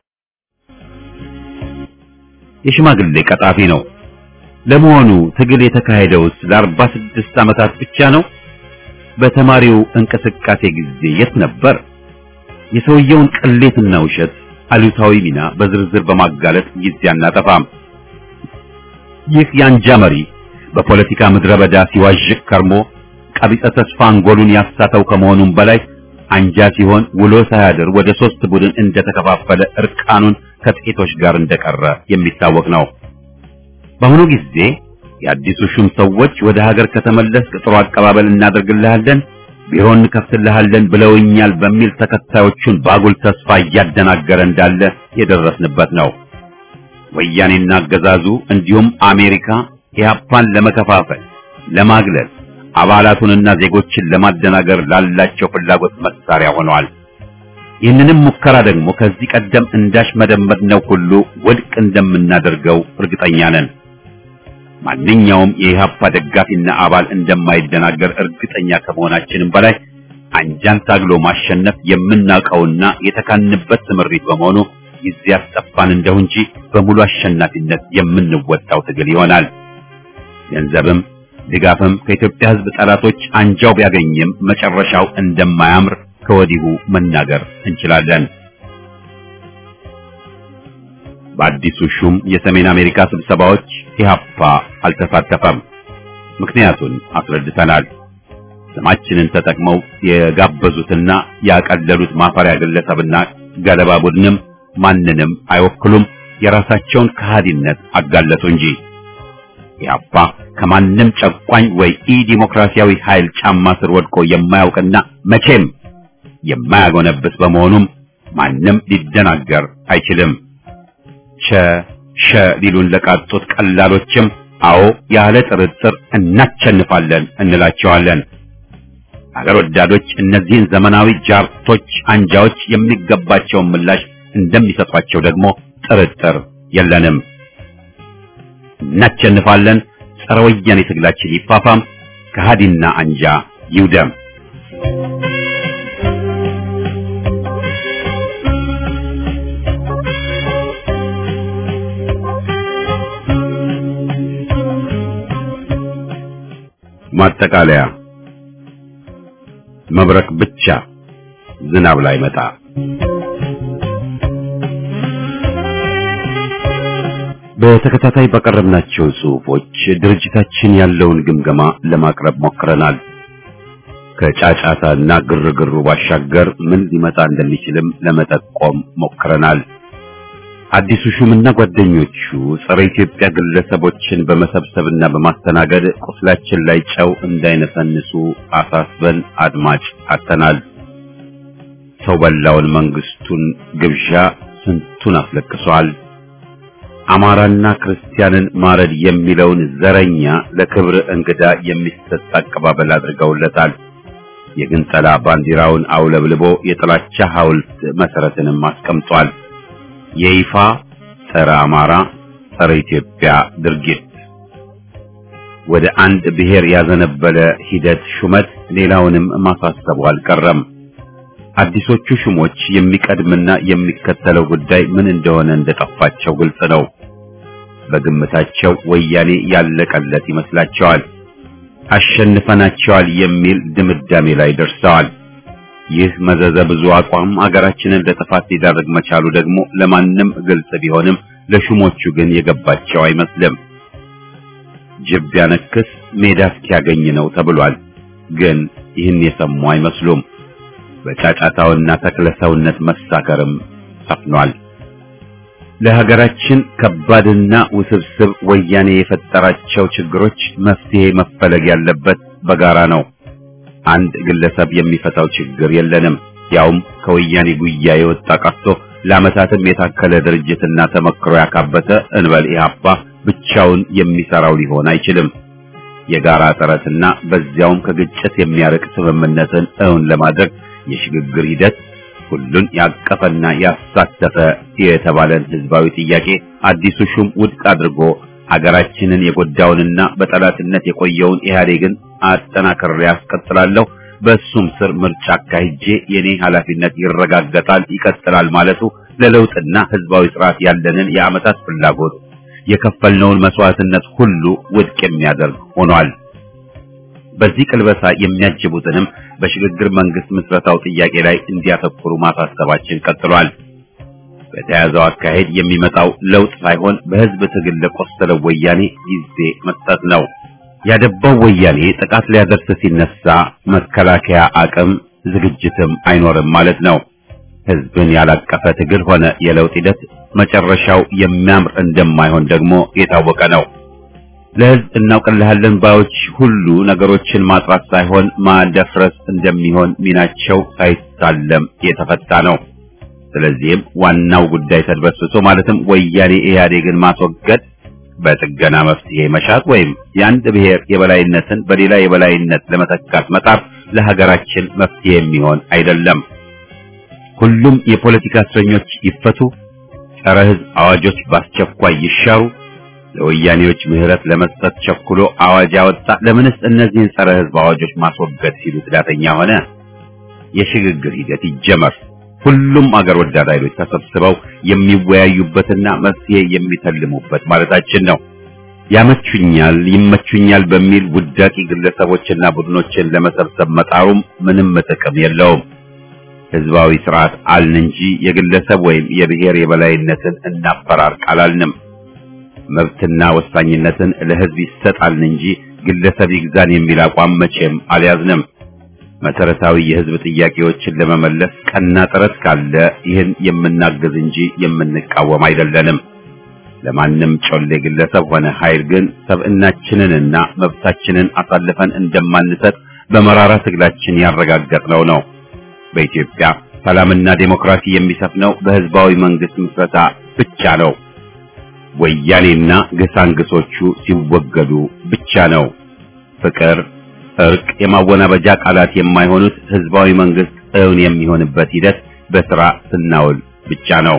የሽማግሌ ቀጣፊ ነው። ለመሆኑ ትግል የተካሄደውስ ለአርባ ስድስት ዓመታት ብቻ ነው? በተማሪው እንቅስቃሴ ጊዜ የት ነበር? የሰውየውን ቅሌትና ውሸት አሉታዊ ሚና በዝርዝር በማጋለጥ ጊዜ አናጠፋም። ይህ የአንጃ መሪ በፖለቲካ ምድረ በዳ ሲዋዥቅ ከርሞ ቀቢጸ ተስፋ አንጎሉን ያሳተው ከመሆኑም በላይ አንጃ ሲሆን ውሎ ሳያድር ወደ ሶስት ቡድን እንደተከፋፈለ እርቃኑን ከጥቂቶች ጋር እንደቀረ የሚታወቅ ነው። በአሁኑ ጊዜ የአዲሱ ሹም ሰዎች ወደ ሀገር ከተመለስክ ጥሩ አቀባበል እናደርግልሃለን፣ ቢሮ እንከፍትልሃለን ብለውኛል በሚል ተከታዮቹን ባጉል ተስፋ እያደናገረ እንዳለ የደረስንበት ነው። ወያኔና አገዛዙ እንዲሁም አሜሪካ ኢህአፓን ለመከፋፈል፣ ለማግለል አባላቱንና ዜጎችን ለማደናገር ላላቸው ፍላጎት መሳሪያ ሆነዋል። ይህንንም ሙከራ ደግሞ ከዚህ ቀደም እንዳሽመደመድነው ሁሉ ውድቅ እንደምናደርገው እርግጠኛ ነን። ማንኛውም የኢህአፓ ደጋፊና አባል እንደማይደናገር እርግጠኛ ከመሆናችንም በላይ አንጃን ታግሎ ማሸነፍ የምናውቀውና የተካንበት ስምሪት በመሆኑ ጊዜ ያስጠፋን እንደው እንጂ በሙሉ አሸናፊነት የምንወጣው ትግል ይሆናል። ገንዘብም ድጋፍም ከኢትዮጵያ ሕዝብ ጠላቶች አንጃው ቢያገኝም መጨረሻው እንደማያምር ከወዲሁ መናገር እንችላለን። በአዲሱ ሹም የሰሜን አሜሪካ ስብሰባዎች ኢህአፓ አልተሳተፈም። ምክንያቱን አስረድተናል። ስማችንን ተጠቅመው የጋበዙትና ያቀለሉት ማፈሪያ ግለሰብና ገለባ ቡድንም ማንንም አይወክሉም። የራሳቸውን ከሃዲነት አጋለጡ እንጂ ኢህአፓ ከማንም ጨቋኝ ወይ ኢ ዲሞክራሲያዊ ኃይል ጫማ ስር ወድቆ የማያውቅና መቼም የማያጎነብስ በመሆኑም ማንም ሊደናገር አይችልም። ቸ ሸ ሊሉን ለቃጡት ቀላሎችም አዎ ያለ ጥርጥር እናቸንፋለን እንላቸዋለን። አገር ወዳዶች እነዚህን ዘመናዊ ጃርቶች አንጃዎች የሚገባቸውን ምላሽ እንደሚሰጧቸው ደግሞ ጥርጥር የለንም። እናቸንፋለን። ጸረ ወያኔ ትግላችን ይፋፋም፣ ከሃዲና አንጃ ይውደም። ማጠቃለያ መብረቅ ብቻ ዝናብ ላይ መጣ። በተከታታይ ባቀረብናቸው ጽሑፎች ድርጅታችን ያለውን ግምገማ ለማቅረብ ሞክረናል። ከጫጫታና ግርግሩ ባሻገር ምን ሊመጣ እንደሚችልም ለመጠቆም ሞክረናል። አዲሱ ሹምና ጓደኞቹ ጸረ ኢትዮጵያ ግለሰቦችን በመሰብሰብና በማስተናገድ ቁስላችን ላይ ጨው እንዳይነሰንሱ አሳስበን አድማጭ አጥተናል። ሰው በላውን መንግስቱን ግብዣ ስንቱን አስለቅሷል። አማራና ክርስቲያንን ማረድ የሚለውን ዘረኛ ለክብር እንግዳ የሚሰጥ አቀባበል አድርገውለታል። የግንጠላ ባንዲራውን አውለብልቦ የጥላቻ ሐውልት መሰረትንም አስቀምጧል። የይፋ ጸረ አማራ ጸረ ኢትዮጵያ ድርጊት ወደ አንድ ብሔር ያዘነበለ ሂደት ሹመት ሌላውንም ማሳሰቡ አልቀረም። አዲሶቹ ሹሞች የሚቀድምና የሚከተለው ጉዳይ ምን እንደሆነ እንደጠፋቸው ግልጽ ነው። በግምታቸው ወያኔ ያለቀለት ይመስላቸዋል። አሸንፈናቸዋል የሚል ድምዳሜ ላይ ደርሰዋል። ይህ መዘዘ ብዙ አቋም አገራችንን ለጥፋት ሊዳርግ መቻሉ ደግሞ ለማንም ግልጽ ቢሆንም ለሹሞቹ ግን የገባቸው አይመስልም። ጅብ ቢያነክስ ሜዳ እስኪያገኝ ነው ተብሏል። ግን ይህን የሰሙ አይመስሉም። በጫጫታውና ተክለሰውነት መሳከርም ሰፍኗል። ለሀገራችን ከባድና ውስብስብ ወያኔ የፈጠራቸው ችግሮች መፍትሄ መፈለግ ያለበት በጋራ ነው። አንድ ግለሰብ የሚፈታው ችግር የለንም። ያውም ከወያኔ ጉያ የወጣ ቀርቶ ለዓመታትም የታከለ ድርጅትና ተመክሮ ያካበተ እንበል ኢህአፓ ብቻውን የሚሰራው ሊሆን አይችልም። የጋራ ጥረትና በዚያውም ከግጭት የሚያርቅ ስምምነትን እውን ለማድረግ የሽግግር ሂደት ሁሉን ያቀፈና ያሳተፈ የተባለን ህዝባዊ ጥያቄ አዲሱ ሹም ውድቅ አድርጎ ሀገራችንን የጎዳውንና በጠላትነት የቆየውን ኢህአዴግን አጠናክሬ ያስቀጥላለሁ፣ በሱም ስር ምርጫ አካሂጄ የኔ ኃላፊነት ይረጋገጣል፣ ይቀጥላል ማለቱ ለለውጥና ህዝባዊ ስርዓት ያለንን የዓመታት ፍላጎት የከፈልነውን መስዋዕትነት ሁሉ ውድቅ የሚያደርግ ሆኗል። በዚህ ቅልበሳ የሚያጅቡትንም በሽግግር መንግስት ምስረታው ጥያቄ ላይ እንዲያተኩሩ ማሳሰባችን ቀጥሏል። በተያዘው አካሄድ የሚመጣው ለውጥ ሳይሆን በህዝብ ትግል ለቆሰለው ወያኔ ጊዜ መስጠት ነው። ያደባው ወያኔ ጥቃት ሊያደርስ ሲነሳ መከላከያ አቅም ዝግጅትም አይኖርም ማለት ነው። ህዝብን ያላቀፈ ትግል ሆነ የለውጥ ሂደት መጨረሻው የሚያምር እንደማይሆን ደግሞ የታወቀ ነው። ለህዝብ እናውቅልሃለን ባዮች ሁሉ ነገሮችን ማጥራት ሳይሆን ማደፍረስ እንደሚሆን ሚናቸው ሳይታለም የተፈታ ነው። ስለዚህም ዋናው ጉዳይ ተድበስብሶ ማለትም ወያኔ ኢህአዴግን ማስወገድ በጥገና መፍትሄ መሻት ወይም የአንድ ብሔር የበላይነትን በሌላ የበላይነት ለመተካት መጣር ለሀገራችን መፍትሄ የሚሆን አይደለም። ሁሉም የፖለቲካ እስረኞች ይፈቱ፣ ጸረ ህዝብ አዋጆች በአስቸኳይ ይሻሩ። ለወያኔዎች ምህረት ለመስጠት ቸኩሎ አዋጅ ያወጣ ለምንስ እነዚህን ጸረ ህዝብ አዋጆች ማስወገድ ሲሉ ትዳተኛ ሆነ? የሽግግር ሂደት ይጀመር። ሁሉም አገር ወዳድ ኃይሎች ተሰብስበው የሚወያዩበትና መፍትሄ የሚተልሙበት ማለታችን ነው። ያመቹኛል፣ ይመቹኛል በሚል ውዳቂ ግለሰቦችና ቡድኖችን ለመሰብሰብ መጣሩም ምንም ጥቅም የለውም። ህዝባዊ ስርዓት አልን እንጂ የግለሰብ ወይም የብሔር የበላይነትን እናፈራርቅ አላልንም። መብትና ወሳኝነትን ለህዝብ ይሰጣልን እንጂ ግለሰብ ይግዛን የሚል አቋም መቼም አልያዝንም። መሰረታዊ የህዝብ ጥያቄዎችን ለመመለስ ቀና ጥረት ካለ ይህን የምናግዝ እንጂ የምንቃወም አይደለንም። ለማንም ጮሌ ግለሰብ ሆነ ኃይል ግን ሰብዕናችንንና መብታችንን አሳልፈን እንደማንሰጥ በመራራ ትግላችን ያረጋገጥነው ነው። በኢትዮጵያ ሰላምና ዴሞክራሲ የሚሰፍነው በህዝባዊ መንግስት ምስረታ ብቻ ነው። ወያኔና ግሳንግሶቹ ሲወገዱ ብቻ ነው። ፍቅር፣ እርቅ፣ የማወናበጃ ቃላት የማይሆኑት ህዝባዊ መንግስት እውን የሚሆንበት ሂደት በስራ ስናውል ብቻ ነው።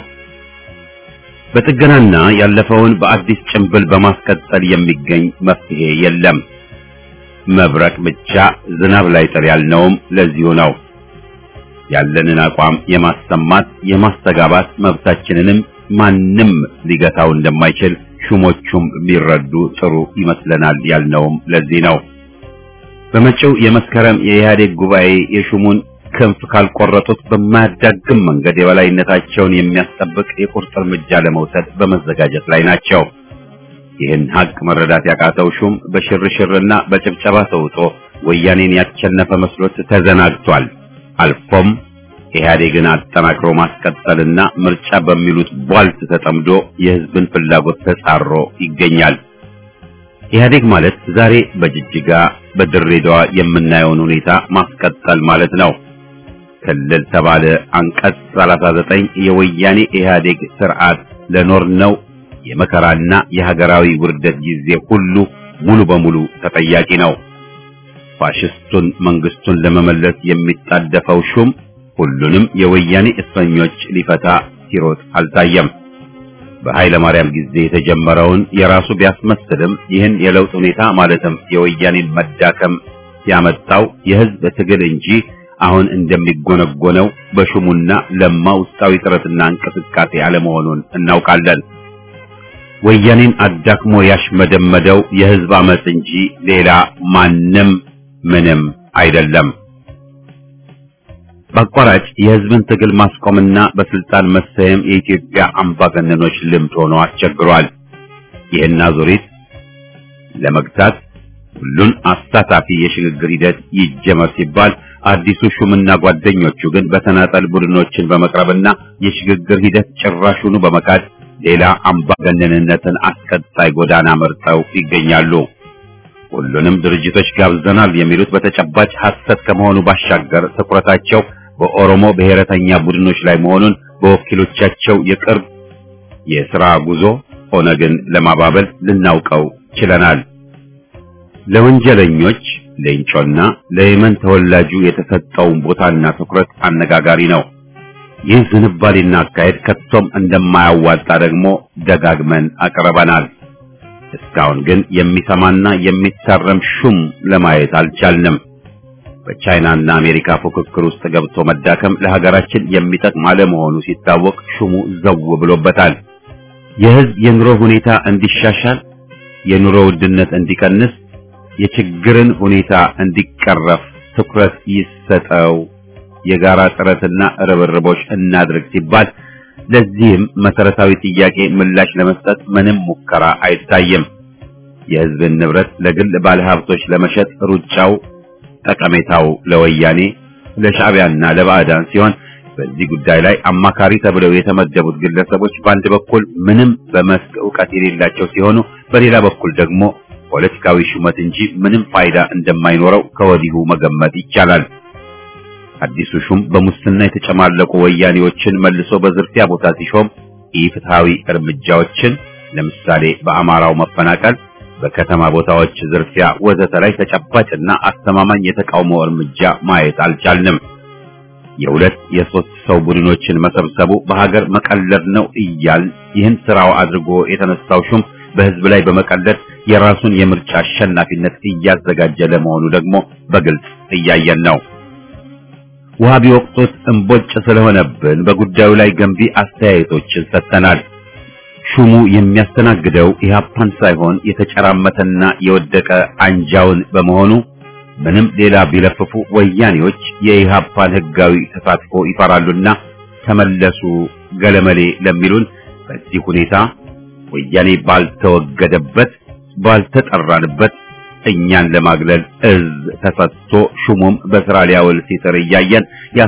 በጥገናና ያለፈውን በአዲስ ጭንብል በማስቀጠል የሚገኝ መፍትሄ የለም። መብረቅ ብቻ ዝናብ ላይ ጥል ያልነውም ለዚሁ ነው። ያለንን አቋም የማሰማት የማስተጋባት መብታችንንም ማንም ሊገታው እንደማይችል ሹሞቹም ቢረዱ ጥሩ ይመስለናል ያልነውም ለዚህ ነው። በመጪው የመስከረም የኢህአዴግ ጉባኤ የሹሙን ክንፍ ካልቆረጡት በማያዳግም መንገድ የበላይነታቸውን የሚያስጠብቅ የቁርጥ እርምጃ ለመውሰድ በመዘጋጀት ላይ ናቸው። ይህን ሀቅ መረዳት ያቃተው ሹም በሽርሽርና በጭብጨባ ተውጦ ወያኔን ያቸነፈ መስሎት ተዘናግቷል። አልፎም ኢህአዴግን አጠናክሮ ማስቀጠልና ምርጫ በሚሉት ቧልት ተጠምዶ የህዝብን ፍላጎት ተጻሮ ይገኛል። ኢህአዴግ ማለት ዛሬ በጅጅጋ በድሬዳዋ የምናየውን ሁኔታ ማስቀጠል ማለት ነው። ክልል ተባለ አንቀጽ 39 የወያኔ ኢህአዴግ ስርዓት ለኖርነው የመከራና የሀገራዊ ውርደት ጊዜ ሁሉ ሙሉ በሙሉ ተጠያቂ ነው። ፋሽስቱን መንግስቱን ለመመለስ የሚጣደፈው ሹም ሁሉንም የወያኔ እስረኞች ሊፈታ ሲሮጥ አልታየም። በኃይለ ማርያም ጊዜ የተጀመረውን የራሱ ቢያስመስልም ይህን የለውጥ ሁኔታ ማለትም የወያኔን መዳከም ያመጣው የህዝብ ትግል እንጂ አሁን እንደሚጎነጎነው በሹሙና ለማ ውስጣዊ ጥረትና እንቅስቃሴ አለመሆኑን እናውቃለን። ወያኔን አዳክሞ ያሽመደመደው የህዝብ አመጽ እንጂ ሌላ ማንም ምንም አይደለም። በአቋራጭ የህዝብን ትግል ማስቆምና በስልጣን መሰየም የኢትዮጵያ አምባገነኖች ልምድ ሆኖ አስቸግሯል። ይህን አዙሪት ለመግታት ሁሉን አሳታፊ የሽግግር ሂደት ይጀመር ሲባል አዲሱ ሹምና ጓደኞቹ ግን በተናጠል ቡድኖችን በመቅረብና የሽግግር ሂደት ጭራሹኑ በመካድ ሌላ አምባገነንነትን አስቀጣይ ጎዳና መርጠው ይገኛሉ። ሁሉንም ድርጅቶች ጋብዘናል የሚሉት በተጨባጭ ሐሰት ከመሆኑ ባሻገር ትኩረታቸው በኦሮሞ ብሔረተኛ ቡድኖች ላይ መሆኑን በወኪሎቻቸው የቅርብ የሥራ ጉዞ ኦነግን ለማባበል ልናውቀው ችለናል። ለወንጀለኞች ሌንጮና ለየመን ተወላጁ የተሰጠውን ቦታና ትኩረት አነጋጋሪ ነው። ይህ ዝንባሌና አካሄድ ከቶም እንደማያዋጣ ደግሞ ደጋግመን አቅርበናል። እስካሁን ግን የሚሰማና የሚታረም ሹም ለማየት አልቻልንም። በቻይናና አሜሪካ ፉክክር ውስጥ ገብቶ መዳከም ለሀገራችን የሚጠቅም አለመሆኑ ሲታወቅ ሹሙ ዘው ብሎበታል። የሕዝብ የኑሮ ሁኔታ እንዲሻሻል፣ የኑሮ ውድነት እንዲቀንስ፣ የችግርን ሁኔታ እንዲቀረፍ ትኩረት ይሰጠው፣ የጋራ ጥረትና ርብርቦች እናድርግ ሲባል ለዚህም መሰረታዊ ጥያቄ ምላሽ ለመስጠት ምንም ሙከራ አይታይም። የህዝብን ንብረት ለግል ባለሀብቶች ለመሸጥ ሩጫው ጠቀሜታው ለወያኔ ለሻዕቢያና ለባዕዳን ሲሆን በዚህ ጉዳይ ላይ አማካሪ ተብለው የተመደቡት ግለሰቦች በአንድ በኩል ምንም በመስክ ዕውቀት የሌላቸው ሲሆኑ፣ በሌላ በኩል ደግሞ ፖለቲካዊ ሹመት እንጂ ምንም ፋይዳ እንደማይኖረው ከወዲሁ መገመት ይቻላል። አዲሱ ሹም በሙስና የተጨማለቁ ወያኔዎችን መልሶ በዝርፊያ ቦታ ሲሾም ኢፍትሃዊ እርምጃዎችን ለምሳሌ በአማራው መፈናቀል፣ በከተማ ቦታዎች ዝርፊያ ወዘተ ላይ ተጨባጭና አስተማማኝ የተቃውሞ እርምጃ ማየት አልቻልንም። የሁለት የሶስት ሰው ቡድኖችን መሰብሰቡ በሀገር መቀለድ ነው እያል ይህን ስራው አድርጎ የተነሳው ሹም በህዝብ ላይ በመቀለድ የራሱን የምርጫ አሸናፊነት እያዘጋጀ ለመሆኑ ደግሞ በግልጽ እያየን ነው። ውሃ ቢወቅጡት እምቦጭ ስለሆነብን በጉዳዩ ላይ ገንቢ አስተያየቶችን ሰጥተናል። ሹሙ የሚያስተናግደው ኢህአፓን ሳይሆን የተጨራመተና የወደቀ አንጃውን በመሆኑ ምንም ሌላ ቢለፍፉ ወያኔዎች የኢህአፓን ህጋዊ ተሳትፎ ይፈራሉና ተመለሱ ገለመሌ ለሚሉን በዚህ ሁኔታ ወያኔ ባልተወገደበት ባልተጠራንበት እኛን ለማግለል እዝ ተሰጥቶ ሹሙም በስራ ሊያውል ሲጥር እያየን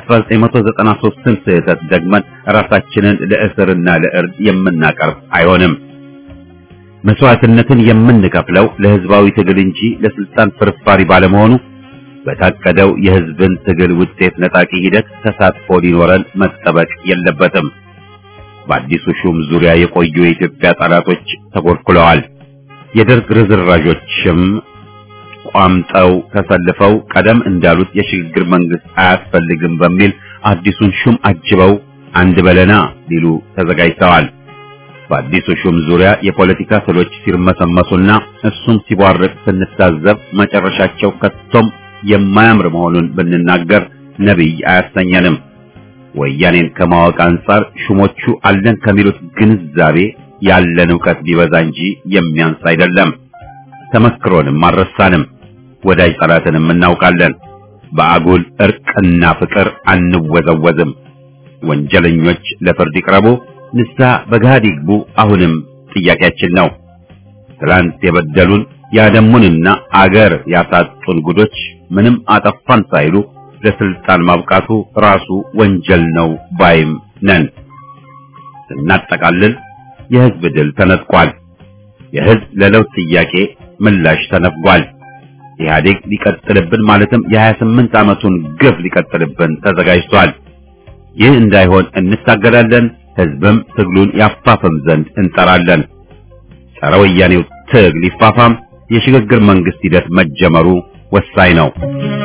የ1993ን ስህተት ደግመን ራሳችንን ለእስርና ለእርድ የምናቀርብ አይሆንም። መስዋዕትነትን የምንከፍለው ለህዝባዊ ትግል እንጂ ለስልጣን ፍርፋሪ ባለመሆኑ በታቀደው የህዝብን ትግል ውጤት ነጣቂ ሂደት ተሳትፎ ሊኖረን መጠበቅ የለበትም። በአዲሱ ሹም ዙሪያ የቆዩ የኢትዮጵያ ጠላቶች ተኮልኩለዋል። የደርግ ርዝራዦችም ቋምጠው ተሰልፈው ቀደም እንዳሉት የሽግግር መንግስት አያስፈልግም በሚል አዲሱን ሹም አጅበው አንድ በለና ሊሉ ተዘጋጅተዋል። በአዲሱ ሹም ዙሪያ የፖለቲካ ስሎች ሲርመሰመሱና እሱም ሲቧርቅ ስንታዘብ መጨረሻቸው ከቶም የማያምር መሆኑን ብንናገር ነቢይ አያሰኘንም። ወያኔን ከማወቅ አንጻር ሹሞቹ አለን ከሚሉት ግንዛቤ ያለን ዕውቀት ቢበዛ እንጂ የሚያንስ አይደለም። ተመክሮንም አልረሳንም። ወዳጅ ጠላትንም እናውቃለን። በአጉል እርቅና ፍቅር አንወዘወዝም። ወንጀለኞች ለፍርድ ይቅረቡ፣ ንስሐ በገሃድ ይግቡ አሁንም ጥያቄያችን ነው። ትላንት የበደሉን ያደሙንና አገር ያሳጡን ጉዶች ምንም አጠፋን ሳይሉ ለስልጣን ማብቃቱ ራሱ ወንጀል ነው ባይም ነን። ስናጠቃልል የህዝብ ድል ተነጥቋል። የህዝብ ለለውጥ ጥያቄ ምላሽ ተነፍጓል። ኢህአዴግ ሊቀጥልብን ማለትም የ28 ዓመቱን ግፍ ሊቀጥልብን ተዘጋጅቷል። ይህ እንዳይሆን እንታገላለን። ህዝብም ትግሉን ያፋፍም ዘንድ እንጠራለን። ጸረ ወያኔው ትግል ይፋፋም። የሽግግር መንግስት ሂደት መጀመሩ ወሳኝ ነው።